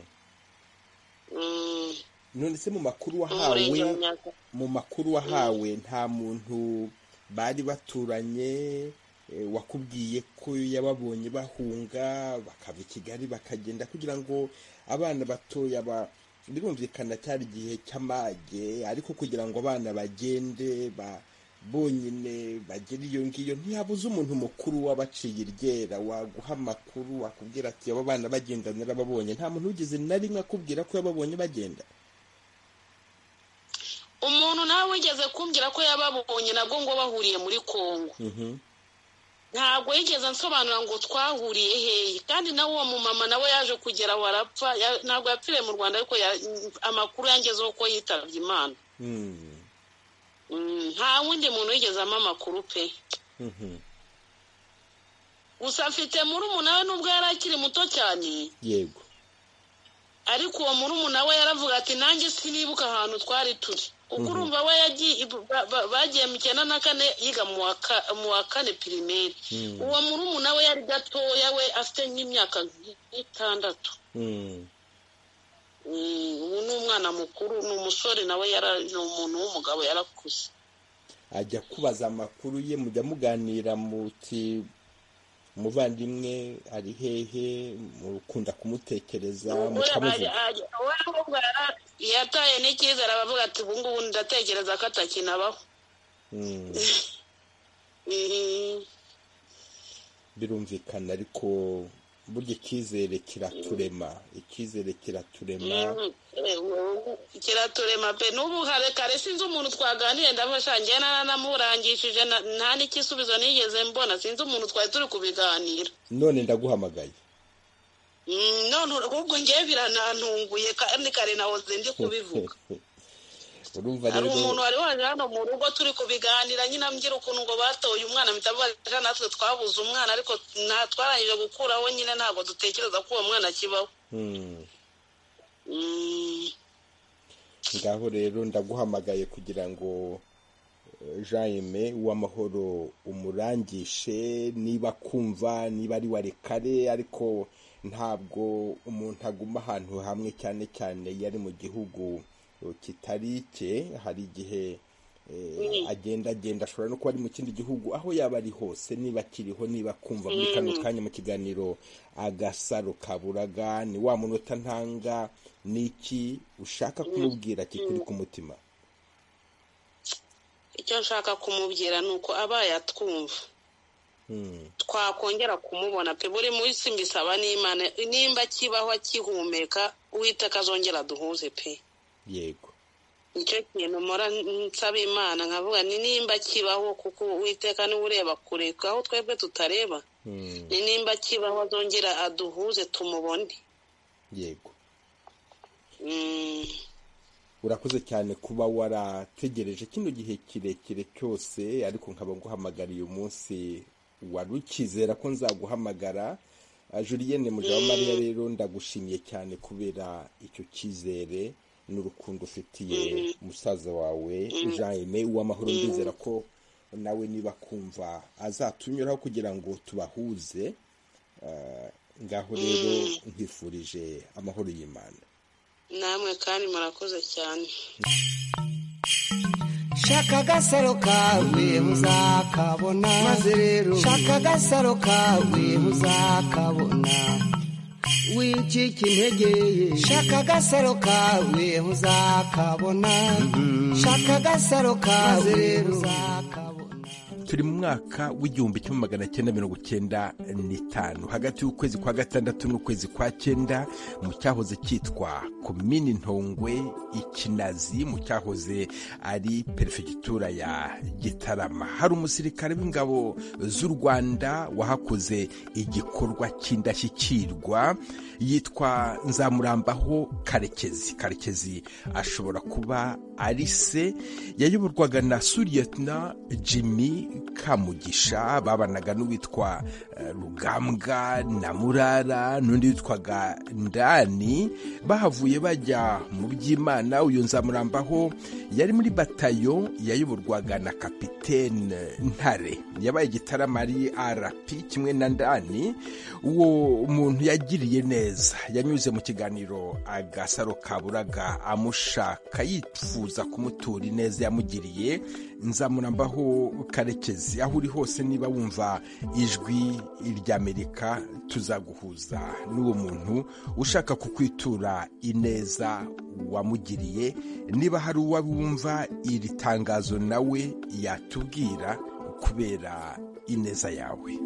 Mm, none se mu makuru mu murenge wa wahawe Nyaka- mu makuru wahawe nta muntu bari baturanye eh, wakubwiye ko yababonye bahunga bakava i kigali bakagenda kugira ngo abana batoya ba birumvikana cyari igihe cy'amage ariko kugira ngo abana bagende ba bonyine bagira iyo ngiyo ntiyabuze umuntu mukuru wabaciye iryera waguha amakuru wakubwira ati aba bana bagenda narababonye nta muntu wigeze na rimwe akubwira ko yababonye bagenda umuntu nawe wigeze kumbwira ko yababonye nabwo ngo bahuriye muri kongo ntabwo yigeze nsobanura ngo twahuriye hehe kandi nawe uwo mumama nawe yaje kugera aho arapfa ya- ntabwo yapfiriye mu rwanda ariko ya- amakuru yangezeho ko yitabye imana Mm, Mm, nta wundi muntu yigezamo amakuru pe mhm. gusa afite murumuna we nubwo yari akiri muto cyane yego ariko uwo murumuna we yaravuga ati nanjye sinibuka ahantu twari turi uko urumva we yagiye ba- ba- bagiye mu cyenda na kane yiga mu wa ka- mu wa kane pirimeri uwo murumuna we yari gatoya we afite nk'imyaka nk'itandatu Mm, Mm, ubu ni umwana mukuru ni umusore nawe yara- ni umuntu w'umugabo yarakuze ajya kubaza amakuru ye mujya muganira muti umuvandimwe ari hehe mukunda kumutekereza Umugore mukamuvuga ajya- ajya- we ahubwo yara- yataye n'icyizere arabavuga ati ubu ngubu ndatekereza ko atakinabaho Mm, Mm. birumvikana ariko burya icyizere kiraturema icyizere kiraturema kiraturema pe n'ubu kare kare sinzi umuntu twaganiriye ndafasha njye naranamurangishije na- nta n'igisubizo nigeze mbona sinzi umuntu twari turi kubiganira none ndaguhamagaye Mm, none ahubwo njyewe biranantunguye kandi kare nahoze ndi kubivuga urumva hari rero umuntu wari waje hano mu rugo turi kubiganira nyine ambwira ukuntu ngo batoye umwana mpita mvuga ati, "Ja, natwe twabuze umwana ariko nta twarangije gukuraho nyine ntabwo dutekereza ko uwo mwana akibaho Mm, Mm. ngaho rero ndaguhamagaye kugira ngo eh, jaime w'amahoro umurangishe niba kumva niba ari wari kare ariko ntabwo umuntu aguma ahantu hamwe cyane cyane iyo ari mu gihugu eh, kitari icye hari igihe eh, agenda agenda ashobora no kuba ari mu kindi gihugu aho yaba ari hose niba akiriho niba akumva muri kano kanya mu kiganiro agasaro kaburaga ni wa munota ntanga ni iki ushaka kumubwira kikuri ku mutima icyo nshaka kumubwira ni uko abaye atwumva Mm, twakongera kumubona pe buri munsi mbisaba n'imana nimba akibaho akihumeka uwiteka azongera aduhuze pe yego nicyo kintu mpora nsaba imana nkavuga ni nimba akibaho kuko uwiteka niwe ureba kure aho twebwe tutareba Mm, ni nimba akibaho azongera aduhuze tumubone yego Mm, urakoze cyane kuba warategereje kino gihe kirekire cyose ariko nkaba nguhamagara uyu munsi wari ukizera ko nzaguhamagara Ah, julienne mujawamariya rero ndagushimiye cyane kubera icyo cyizere n'urukundo ufitiye musaza wawe jaime uw'amahoro ndizera ko nawe niba kumva azatunyuraho kugira ngo tubahuze Ah, ngaho rero nkwifurije amahoro y'imana namwe kandi murakoze cyane shaka agasaro kawe muzakabona maze rero shaka agasaro kawe muzakabona wicika intege ye shaka agasaro kawe muzakabona shaka agasaro kawe muzakabona turi mu mwaka w'igihumbi kimwe magana cyenda mirongo cyenda n'itanu hagati y'ukwezi kwa gatandatu n'ukwezi kwa cyenda mu cyahoze cyitwa komini ntongwe ikinazi mu cyahoze ari perefegitura ya gitarama hari umusirikare w'ingabo z'u rwanda wahakoze igikorwa cy'indashyikirwa yitwa nzamurambaho karekezi karekezi ashobora kuba ari se yayoborwaga na suriyetna jimmy kamugisha babanaga n'uwitwa eh, rugambwa na murara n'undi witwaga ndani bahavuye bajya mu by'imana uyu nzamurambaho yari muri batayo yayoborwaga na kapitene ntare yabaye igitaramo ari rp kimwe na ndani uwo muntu yagiriye neza yanyuze mu kiganiro agasaro kaburaga amushaka yifuza kumutura ineza yamugiriye nzamurambaho karekezi aho uri hose niba wumva ijwi ry'amerika tuzaguhuza n'uwo muntu ushaka kukwitura ineza wamugiriye niba hari uwo wumva iri tangazo nawe yatubwira kubera ineza yawe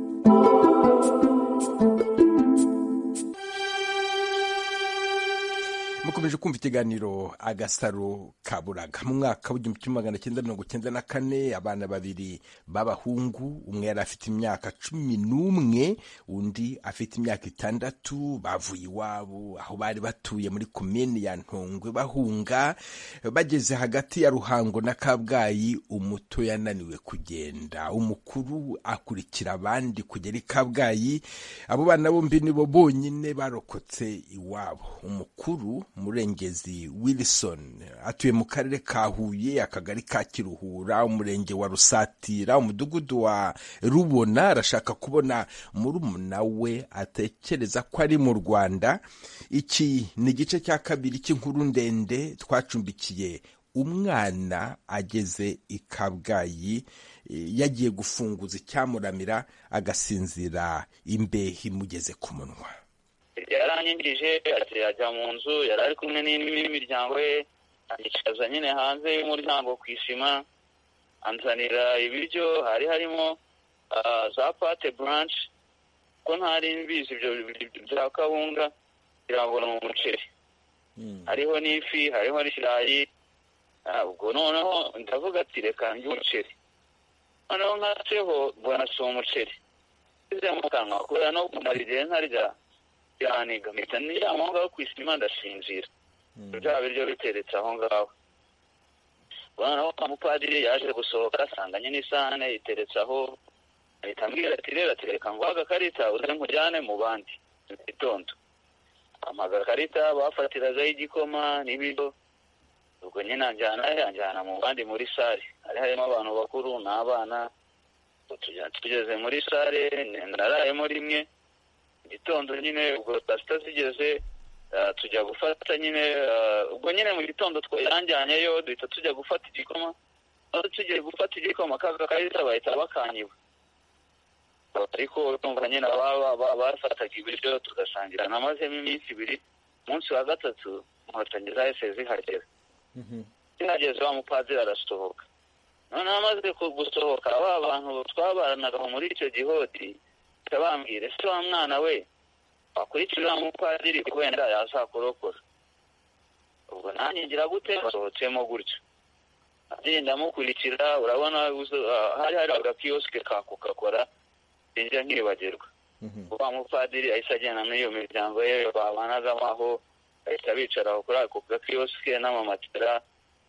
mukomeje kumva ikiganiro agasaro ka buraga mu mwaka w'igihumbi kimwe magana cyenda mirongo cyenda na kane abana babiri b'abahungu umwe yari afite imyaka cumi n'umwe undi afite imyaka itandatu bavuye iwabo aho bari batuye muri komini ya ntongwe bahunga bageze hagati ya ruhango na kabgayi umuto yananiwe kugenda umukuru akurikira abandi kugera i kabgayi abo bana bombi nibo bonyine barokotse iwabo umukuru murengezi wilson atuye mu karere ka huye akagari ka kiruhura umurenge wa rusatira umudugudu wa rubona arashaka kubona murumuna we atekereza ko ari mu rwanda iki ni igice cya kabiri cy'inkuru ndende twacumbikiye umwana ageze i kabgayi yagiye gufunguza icyamuramira agasinzira imbehe imugeze ku munwa yaranyigije ajya mu nzu yari ari kumwe n'imiryango ye yicaza nyine hanze y'umuryango ku isima anzanira ibiryo hari harimo za pate buranshi ko ntari mbizi ibyo bya kawunga birangura mu muceri hariho n'ifi hariho n'ikirayi ubwo noneho ndavuga ati reka njye umuceri noneho nkatseho mbona si umuceri ngeze mu kanwa kubera no kumara igihe ntarya biraniga mpita niryama aho ngaho ku isima ndasinzira bya biryo biteretse aho ngaho noneho umupadiri yaje gusohoka asanganye n'isahane iteretse aho ahita ambwira ati rero atereka ngo agakarita uze nkujyane mu bandi mu gitondo amagakarita bafatiragaho igikoma n'ibiryo ubwo nyine anjyana yanjyana mu bandi muri sare hari harimo abantu bakuru n'abana tugeze muri sare narayemo rimwe gitondo nyine ubwo saa sita zigeze tujya gufata nyine ubwo nyine mu gitondo yanjyanyeyo duhita tujya gufata igikoma aho tugiye gufata igikoma kaga karita bahita bakanyiba ariko urumva nyine bafataga ibiryo tugasangira namazemo iminsi ibiri umunsi wa gatatu inkotanyi zahise zihagera zihageze wa mupadiri arasohoka noneho amaze gusohoka ba bantu twabaranaga muri icyo gihoti bambwira ese wa mwana we wakurikira umupadiri wenda yazakurokora ubwo nanjye ngira gute basohotsemo gutyo agenda amukurikira urabona hari hari agakiyosike ka kokakora sinjya nkibagirwa wa mupadiri ahise agenda n'iyo miryango ye babanagamo aho bahita bicara kuri ako gakiyosike n'amamatera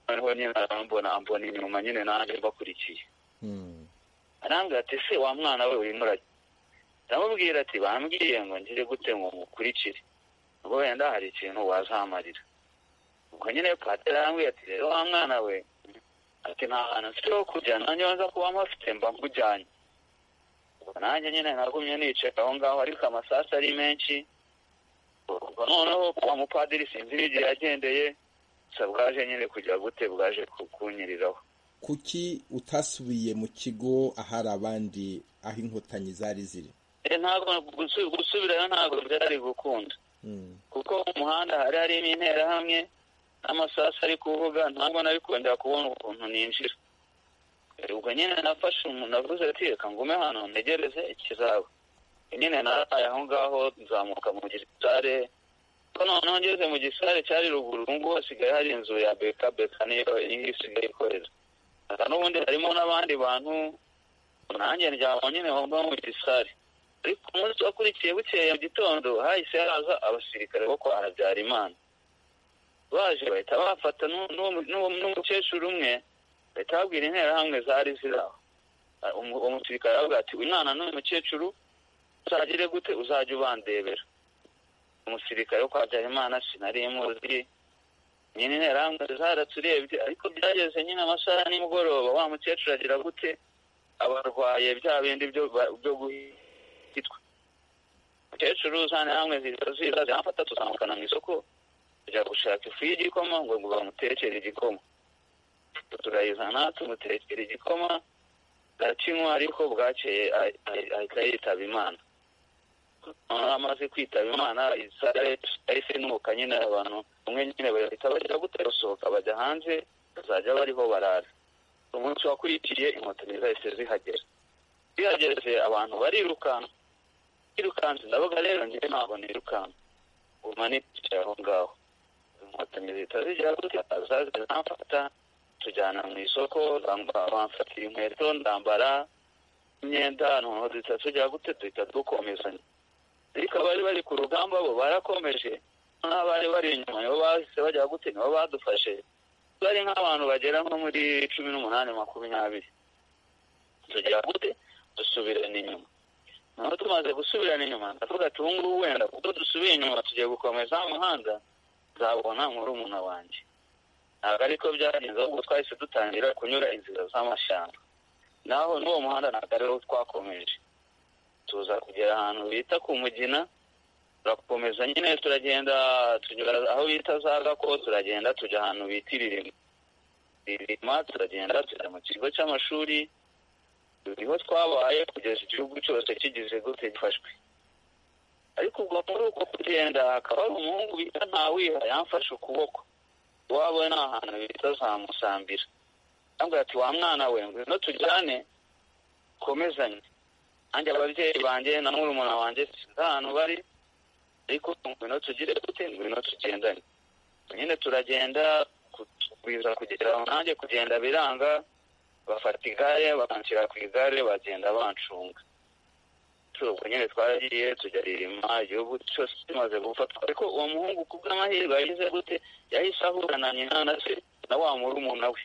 noneho nyine arambona ambona inyuma nyine nanjye mbakurikiye arambwira ati se wa mwana we urimo urajya ndamubwira ati bambwiye ngo ngire gute ngo mukurikire ubwo wenda hari ikintu wazamarira ubwo nyine patera arambwiye ati rero wa mwana we ati nta hantu mfite ho kujya nanjye nza kuba mpafite mba nkujyanye nanjye nyine nagumye nicara aho ngaho ariko amasasu ari menshi ubwo noneho kuwa mupadiri sinzi n'igihe yagendeye gusa bwaje nyine kujya gute bwaje kunyiriraho kuki utasubiye mu kigo ahari abandi aho inkotanyi zari ziri ntabwo gusubirayo ntabwo byari gukunda kuko mu muhanda hari harimo interahamwe n'amasasu ari kuvuga ntabwo nari kongera kubona ukuntu ninjira ubwo nyine nafashe umuntu avuze ati reka ngume hano ntegereze ikizaba nyine naraye aho ngaho nzamuka mu gisare ko noneho ngeze mu gisare cyari ruguru ngubu hasigaye hari inzu ya beka beka niyo isigaye ikorera n'ubundi harimo n'abandi bantu nanjye ndyama nyine wumva mu gisare ariko umunsi wakurikiye bukeye mu gitondo hahise haza abasirikare bo kwa habyarimana baje bahita bafata n'umukecuru umwe bahita babwira interahamwe zari ziri aho umusirikare aravuga ati uyu mwana n'uyu mukecuru uzagire gute uzajya ubandebera umusirikare wo kwa habyarimana sinari muzi nyine interahamwe zaraturebye ariko byageze nyine amasaha nimugoroba wa mukecuru agira gute abarwaye bya bindi byo guhinga kitwa umukecuru zane hamwe ziza ziramfata tuzamukana mu isoko tujya gushaka ifu y'igikoma ngo bamutekere igikoma turayizana tumutekera igikoma aracinywa ariko bwakeye ahi- ahi- ahita yitaba imana noneho amaze kwitaba imana yahise inuka nyine abantu umwe nyine bahita bajya gutera gusohoka bajya hanze bazajya bariho barara umunsi wakurikiye inkotanyi zahise zihagera zihageze abantu barirukanka birukanse ndavuga rero njye ntabwo nirukanka guma nicaye aho ngaho inkotanyi zihita zigira gutya zaza zamfata tujyana mu isoko bamba- bamfatira inkweto ndambara imyenda noneho duhita tujya gute duhita dukomezanya ariko abari bari ku rugamba bo barakomeje n'abari bari inyuma nibo bahise bajya gute nibo badufashe bari nk'abantu bagera nko muri cumi n'umunani makumyabiri tugera gute dusubirana inyuma naho tumaze gusubirana inyuma ndavuga ati ubu ngubu wenda kuko dusubiye inyuma tugiye gukomeza umuhanda nzabona murumuna wanjye ntabwo ariko byagenze ahubwo twahise dutangira kunyura inzira z'amashyamba naho n'uwo muhanda ntabwo ariwo twakomeje tuza kugera ahantu bita ku mugina turakomeza nyine turagenda tunyura aho bita za gako turagenda tujya ahantu bita iririma iririma turagenda tujya mu kigo cy'amashuri niho twabaye kugeza igihugu cyose kigize gute gifashwe ariko ubwo muri uko kugenda hakaba hari umuhungu bita ntawiha yamfashe ukuboko iwabo ni ahantu bita za musambira yambwira ati wa mwana we ngwino tujyane komezanye nanjye ababyeyi banjye na murumuna wanjye sinzi ahantu bari ariko ngwino tugire gute ngwino tugendane nyine turagenda kugwiza kugera aho nanjye kugenda biranga bafata igare bakanshyira ku igare bagenda bancunga ubwo nyine twaragiye tujya ririma igihugu cyose kimaze gufatwa ariko uwo muhungu ku bw'amahirwe yagize gute yahise ahura na nyina na se na wa murumuna we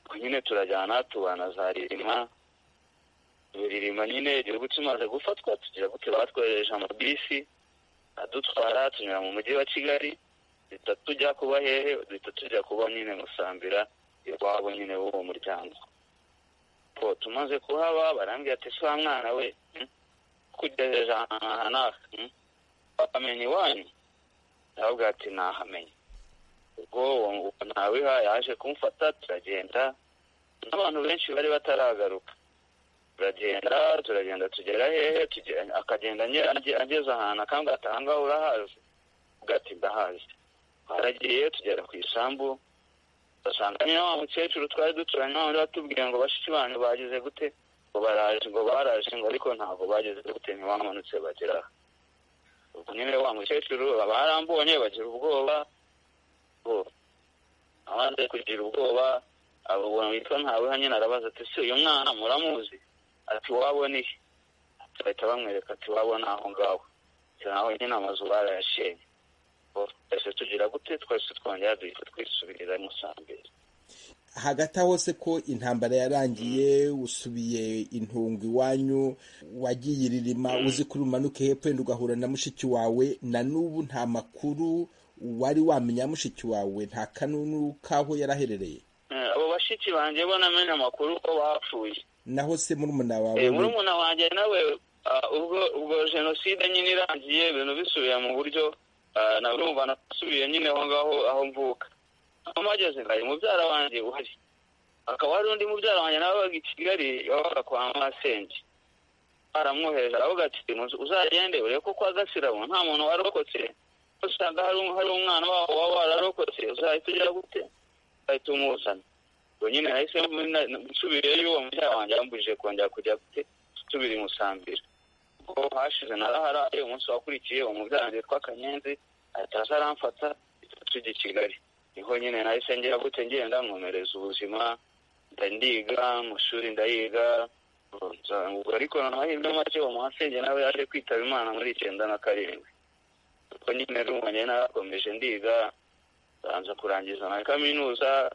ubwo nyine turajyana tubana za ririma ririma nyine igihugu kimaze gufatwa tugira gute batwohereje amabisi adutwara tunyura mu mujyi wa kigali duhita tujya kuba hehe duhita tujya kuba nyine musambira iwabo nyine w'uwo muryango ko tumaze kuhaba barambwira ati si wa mwana we hmm? kugejeje aha n'aha hmm? wamenye iwanyu ndavuga ati nahamenye ubwo uwo uwo ntawiha yaje kumfata turagenda n'abantu benshi bari bataragaruka turagenda turagenda tugera hehe tugera- akagenda ange- ange- ageze ahantu akambwira ati aha ngaha urahazi uvuga ati ndahazi twaragiye tugera ku isambu basanga nyine wa mukecuru twari duturanye wa wundi watubwiye ngo bashiki banyu bagize gute ngo baraje ngo baraje ngo ariko ntabwo bagize gute ntibamanutse bagera aha ubwo nyine wa mukecuru barambonye bagira ubwoba bo abanze kugira ubwoba abo umuntu witwa ntaweha nyine arabaza ati se uyu mwana muramuzi ati wabo ni he bahita bamwereka ati wabo ni aho ngaho ati naho nyine amazu barayashenye twese tugira gute twese twongera duhita twisubirira musambira hagati aho se ko intambara yarangiye usubiye intungo iwanyu wagiye iririma uzi kuri umanuke hepfo wenda ugahura na mushiki wawe na n'ubu nta makuru wari wamenya mushiki wawe nta kanunu k'aho yari aherereye Eh, abo bashiki banjye bo namenye amakuru ko bapfuye naho se murumuna wawe Eh, we- murumuna wanjye nawe ah, ubwo ubwo jenoside nyine irangiye ibintu bisubiye mu buryo ah, na urumva nasubiye nyine aho ngaho aho mvuka aho mpageze ngari mubyara wanjye uhari hakaba hari undi mubyara wanjye nawe wabaga i kigali wabaga kwa masenge baramwohereje aravuga ati "Muze- uzagende urebe ko kwa gasirabo nta muntu warokotse usanga hari um- hari umwana wabo waba wararokotse uzahita ugira gute uzahita umuzana ubwo nyine nahise mbona- nsubireyo uwo mubyara wanjye yambujije kongera kujya gute nsubira i musambira ubwo hashize naraharaye umunsi wakurikiye uwo mubyara wanjye witwa kanyenzi ahita aza aramfata ahita tujya i kigali niho nyine nahise ngira gute ngenda nkomereza ubuzima nda ndiga mu ishuri ndayiga ubwo ariko amahirwe make uwo muhasenge nawe yaje kwitaba imana muri icyenda na karindwi ubwo nyine rumanye narakomeje ndiga banza kurangiza na kaminuza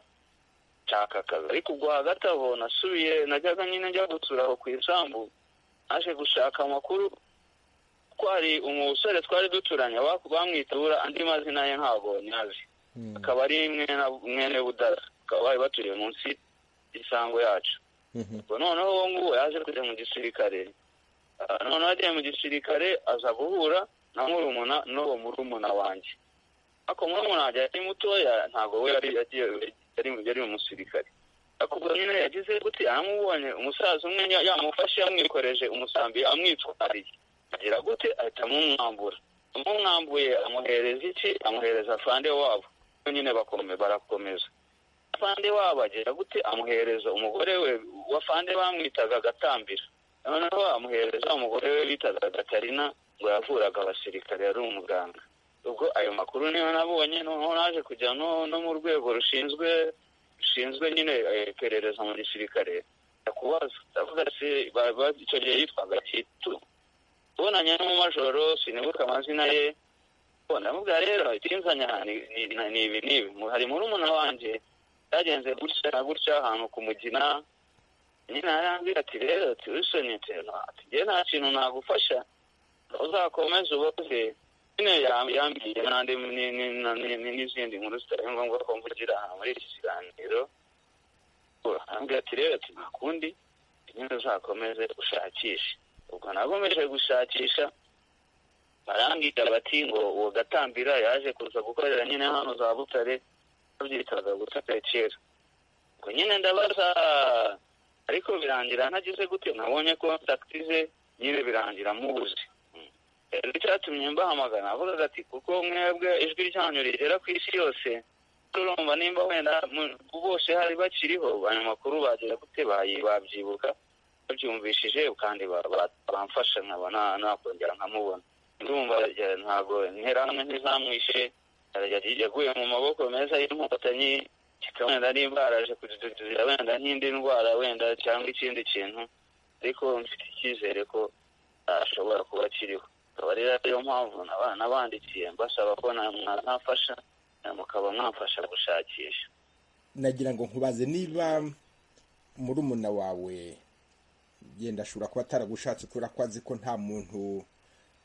nshaka akazi ariko ubwo hagati aho nasubiye najyaga nyine njya gusura aho ku isambu naje gushaka amakuru ko hari umusore twari duturanye ba- bamwitura andi mazina ye ntabwo nyazi akaba ari mwene mwene budara bakaba bari batuye munsi y'isambu yacu Mhm. ubwo noneho uwo nguwo yaje kujya mu gisirikare Ah, noneho agiye mu gisirikare aza guhura na murumuna n'uwo murumuna wanjye ariko murumuna wanjye yari mutoya ntabwo we yari agiye yari yari umusirikare ariko ubwo nyine yagize gute aramubonye umusaza umwe ya- yamufashe yamwikoreje umusambi amwitwariye agira gute ahita amumwambura amumwambuye amuhereza iki amuhereza afande wabo Bo nyine bakome barakomeza afande wabo agira gute amuhereza umugore we wafande bamwitaga agatambira noneho amuhereza umugore we bitaga gatarina ngo yavuraga abasirikare yari umuganga ubwo ayo makuru niyo nabonye noneho naje kujya no no mu rwego rushinzwe rushinzwe nyine eh, iperereza mu gisirikare ndakubaza ndavuga se ba- ba- icyo gihe yitwaga kitu ubonanye n'umumajoro sinibuka amazina ye Bo, ndamubwira rero ikinzanya ni- ni ni- ni ibi n'ibi Mu- hari murumuna wanjye byagenze gutya na gutya ahantu ku mugina nyine arambwira ati rero ati wisonetse ati njye nta kintu nagufasha uzakomeze ubaze nyine yam- yambwiye n'andi ni- ni- na- ni- ni- n'izindi nkuru zitari ngombwa ko mvugira aha muri iki kiganiro arambwira ati rero ati nta kundi nyine uzakomeze ushakishe ubwo nakomeje gushakisha barambwira bati ngo uwo gatambira yaje kuza gukorera nyine hano za butare babyitaga gutare kera ubwo nyine ndabaza ariko birangira ntagize gute nabonye kontakiti ze nyine birangira mubuze Mm. rero icyatumye mbahamagara navugaga ati kuko mwebwe ijwi ryanyu rigera ku isi yose turumva nimba wenda mu- bose hari bakiriho ayo makuru bagera gute bayi- babyibuka babyumvishije kandi ba- ba- bamfasha nkaba na- nakongera nkamubona ndumva ya- ntabwo interahamwe ntizamwishe ya- yaguye mu maboko meza y'inkotanyi kikaba wenda nimba yaraje kudududira wenda nk'indi ndwara wenda cyangwa ikindi kintu ariko mfite icyizere ko ashobora kuba akiriho akaba rero ariyo mpamvu naba- nabandikiye mbasaba ko na- mwamfasha eh, mukaba mwamfasha gushakisha nagira ngo nkubaze niba murumuna wawe yenda ashobora kuba ataragushatse kubera ko azi ko nta muntu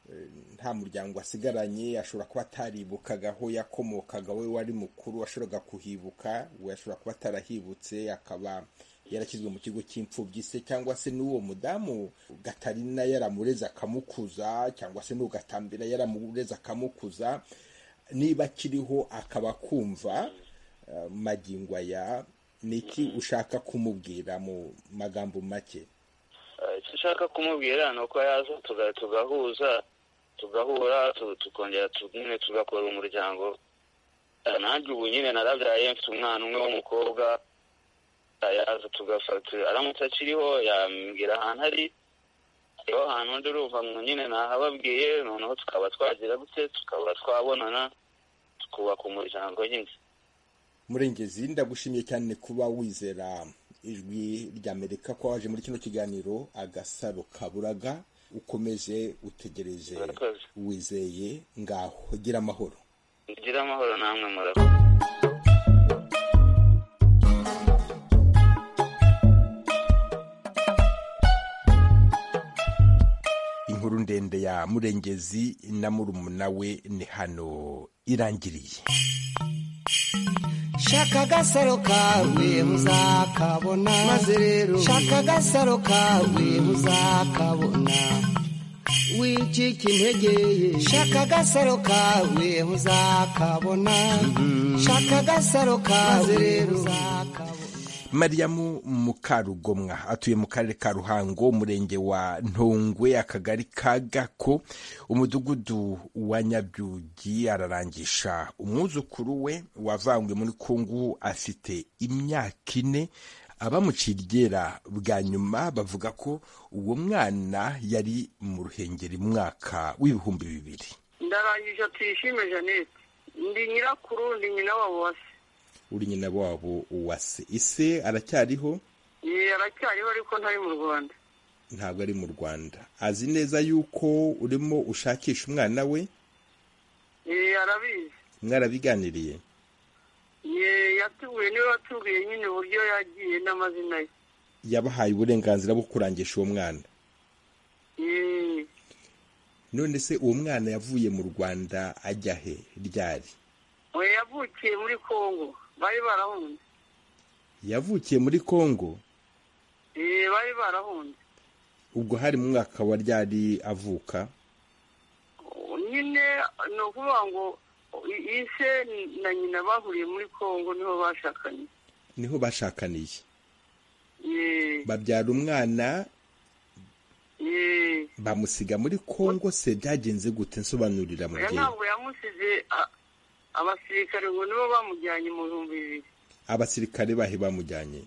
eh, nta muryango asigaranye ashobora kuba ataribukaga aho yakomokaga we wari mukuru washoboraga kuhibuka we ashobora kuba atarahibutse akaba yarashyizwe mu kigo cy'imfubyi se cyangwa se n'uwo mudamu gatarina yaramureze akamukuza cyangwa se n'uwo gatambira yaramureze akamukuza niba akiriho akaba akumva eh, magingo aya ni iki ushaka kumubwira mu magambo make Eh, icyo nshaka kumubwira ni uko yaza tuga- tugahuza tugahura tu- tukongera tu- nyine tugakora umuryango Eh, nanjye ubu nyine narabyaye mfite umwana umwe w'umukobwa Eh, yaza tugafata aramutse akiriho yambwira ahantu ari iyo ahantu undi urumva ngo nyine nahababwiye noneho tukaba twagira gute tukaba twabonana tukubaka umuryango nyine murengezi ndagushimiye cyane kuba wizera ijwi rya amerika ko waje muri kino kiganiro agasaro kaburaga ukomeze utegereze Murakoze. wizeye ngaho gira amahoro mugire amahoro namwe murakoze inkuru ndende ya murengezi na murumuna we ni hano irangiriye shaka agasaro kawe muzakabona maze rero shaka agasaro kawe muzakabona wicika intege ye shaka agasaro kawe muzakabona shaka agasaro kawe maze rero uzakabona mariyamu mukarugomwa atuye mu karere ka ruhango umurenge wa ntongwe akagari ka gako umudugudu wa nyabyugi ararangisha umwuzukuru we wavangwe muri kongo afite imyaka ine abamuciye iryera bwa nyuma bavuga ko uwo mwana yari mu ruhengeri mu mwaka w'ibihumbi bibiri ndarangije tuyishime jeannette ndi nyirakuru ndi nyina wabo wase uri nyina wabo uwase ise aracyariho Ye, aracyariho ariko ntari mu rwanda ntabwo ari mu rwanda azi neza yuko urimo ushakisha umwana we Ye, arabizi mwarabiganiriye Ye, yatubwiye niwe watubwiye nyine uburyo yagiye n'amazina ye yabahaye uburenganzira bwo kurangisha uwo mwana Ye, none se uwo mwana yavuye mu rwanda ajya he ryari we yavukiye muri congo bari barahunze yavukiye muri kongo Ye, bari barahunze ubwo hari mu mwaka wa ryari avuka nyine ni ukuvuga ngo ise na nyina bahuriye muri congo niho bashakanye niho bashakaniye Ye- babyara umwana ye- bamusiga muri kongo se byagenze gute nsobanurira mu oya ntabwo yamusize a- abasirikare ngo nibo bamujyanye mu bihumbi bibiri abasirikare bahe bamujyanye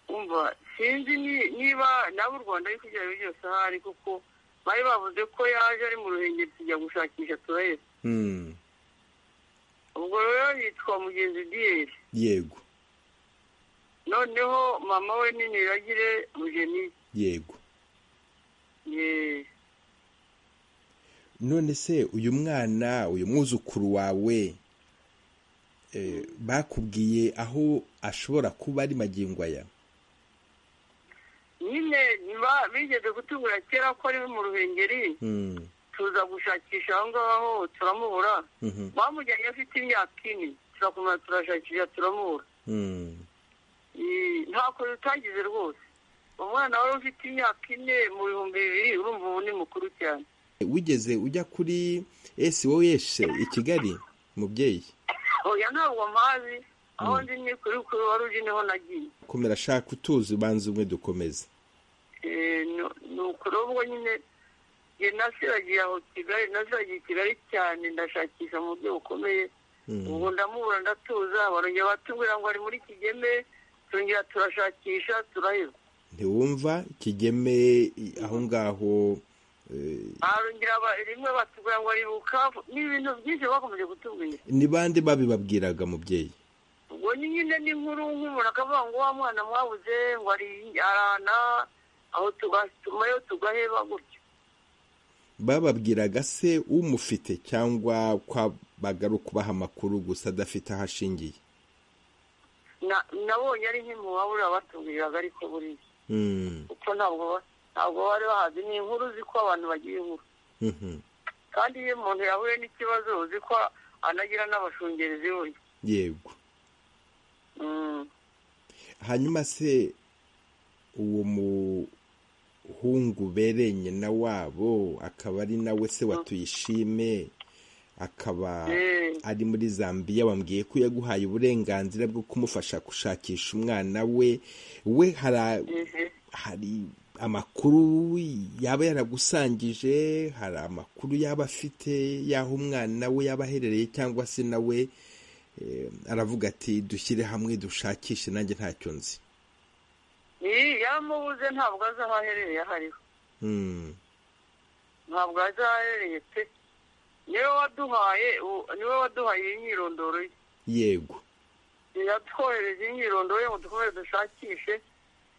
umva sinzi ni- niba nabo u rwanda ari kugira ibyo byose ahari kuko bari bavuze ko yaje ari mu ruhengeri tujya gushakisha turaheza Hmm, ubwo rero yitwa mugenzi diyeri yego noneho mama we ni niragire mugeni yego ye- none se uyu mwana uyu mwuzukuru wawe eh, bakubwiye aho ashobora kuba ari magingo aya nyine ba- bigeze kutubura kera ko ari mu ruhengeri Hmm, tuza gushakisha aho ngaho turamubura mhm, bamujyanye afite imyaka ine turakomeza turashakisha turamubura hmm, Ee, ntako bitagize rwose umwana wari ufite imyaka ine mu bihumbi bibiri urumva ubu ni mukuru cyane wigeze ujya kuri SOS i Kigali mubyeyi oya ntabwo mpazi aho ndi ni kuri kuri wari uzi niho nagiye komera shaka utuzi ubanza umwe dukomeze Ee, nu- ni ukuri ubwo nyine nge nasiragiye aho kigali nasiragiye i kigali cyane ndashakisha mu buryo bukomeye Hmm, ubu ndamubura ndatuza barongera batubwira ngo ari muri kigeme turongera turashakisha turaheba ntiwumva kigeme i- aho ngaho eh, barongera ba- rimwe batubwira ngo ari bukavu ni ibintu byinshi bakomeje kutubwira ni bande babibabwiraga mubyeyi ubwo ni nyine ni nkuru nk'umuntu akavuga ngo wa mwana mwabuze ngo ari arana aho tugatumayo tugaheba gutyo bababwiraga se umufite cyangwa kwa bagaru kubaha amakuru gusa adafite aho ashingiye Na- nabonye ari nk'imuwabura batubwiraga ariko buriya Mm, kuko ntabwo ba- ntabwo bari bahazi ni inkuru uzi ko abantu bagira inkuru mhm, kandi iyo umuntu yahuye n'ikibazo uzi ko anagira n'abashungerezi burya yego Mm. hanyuma se uwo muhungu bereye nyina wabo akaba ari nawe se watuyishime akaba Eh. ari muri zambiya wambwiye ko yaguhaye uburenganzira bwo kumufasha gushakisha umwana we we hari Mhm. hari amakuru yaba yaragusangije hari amakuru yaba afite y'aho umwana we yaba aherereye cyangwa se nawe eh, aravuga ati dushyire hamwe dushakishe nanjye ntacyo nzi Iyi yamubuze ntabwo azi aho aherereye aho ariho Mm, ntabwo azi aho aherereye pe niwe waduhaye u- niwe waduhaye iyi myirondoro ye yego yatwohereje iyi myirondoro ye ngo dukomeze dushakishe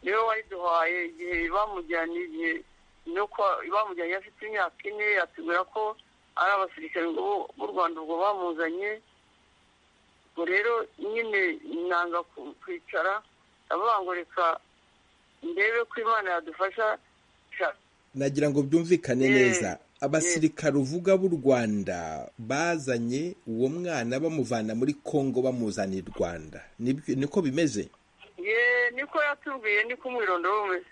niwe wayiduhaye igihe bamujyanye igihe no kwa bamujyanye afite imyaka ine atubwira ko ari abasirikare ngo bo- b'u rwanda ubwo bamuzanye ubwo rero nyine nanga ku- kwicara ndavuga ngo reka ndebe ko imana yadufasha sha- nagira ngo byumvikane Mm, neza mm. abasirikare uvuga b'u rwanda bazanye uwo mwana bamuvana muri kongo bamuzana i rwanda Nibyo- niko bimeze ye niko yatubwiye niko umwirondoro we umeze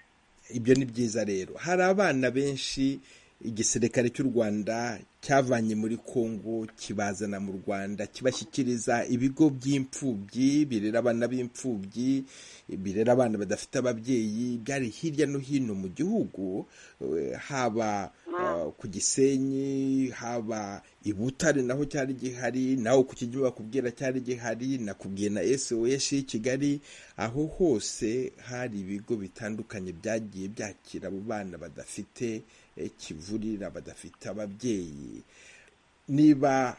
ibyo ni byiza rero hari abana benshi igisirikare cy'u rwanda cyavanye muri kongo kibazana mu rwanda kibashyikiriza ibigo by'imfubyi birera abana b'imfubyi birera abana badafite ababyeyi byari hirya no hino mu gihugu eh, haba eh, ku gisenyi haba i butare naho cyari gihari naho ku kijyi bakubwira cyari gihari nakubwiye na sos y'i kigali aho hose hari ibigo bitandukanye byagiye byakira abo bana badafite eh, kivurira badafite ababyeyi niba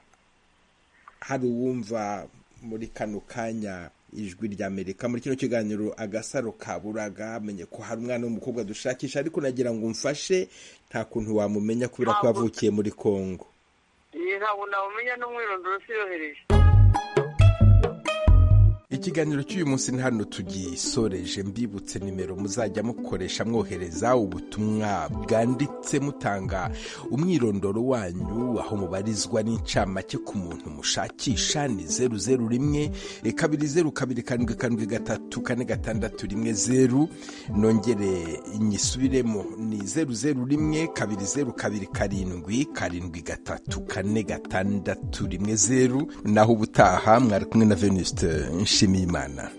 hari uwumva muri kano kanya ijwi rya amerika muri kino kiganiro agasaro kaburaga amenye ko hari umwana w'umukobwa dushakisha ariko nagira ngo umfashe nta kuntu wamumenya kubera ko yavukiye muri kongo iyi ntabwo namumenya n'umwirondoro usiyohereje ikiganiro cy'uyu munsi hano tugisoreje mbibutse nimero muzajya mukoresha mwohereza ubutumwa bwanditse mutanga umwirondoro wanyu aho mubarizwa n'incamake ku muntu mushakisha ni zeru zeru rimwe kabiri zeru kabiri karindwi karindwi gatatu kane gatandatu rimwe zeru nongere nyisubiremo ni zeru zeru rimwe kabiri zeru kabiri karindwi karindwi gatatu kane gatandatu rimwe zeru naho ubutaha mwari kumwe na venuste nshimiyimana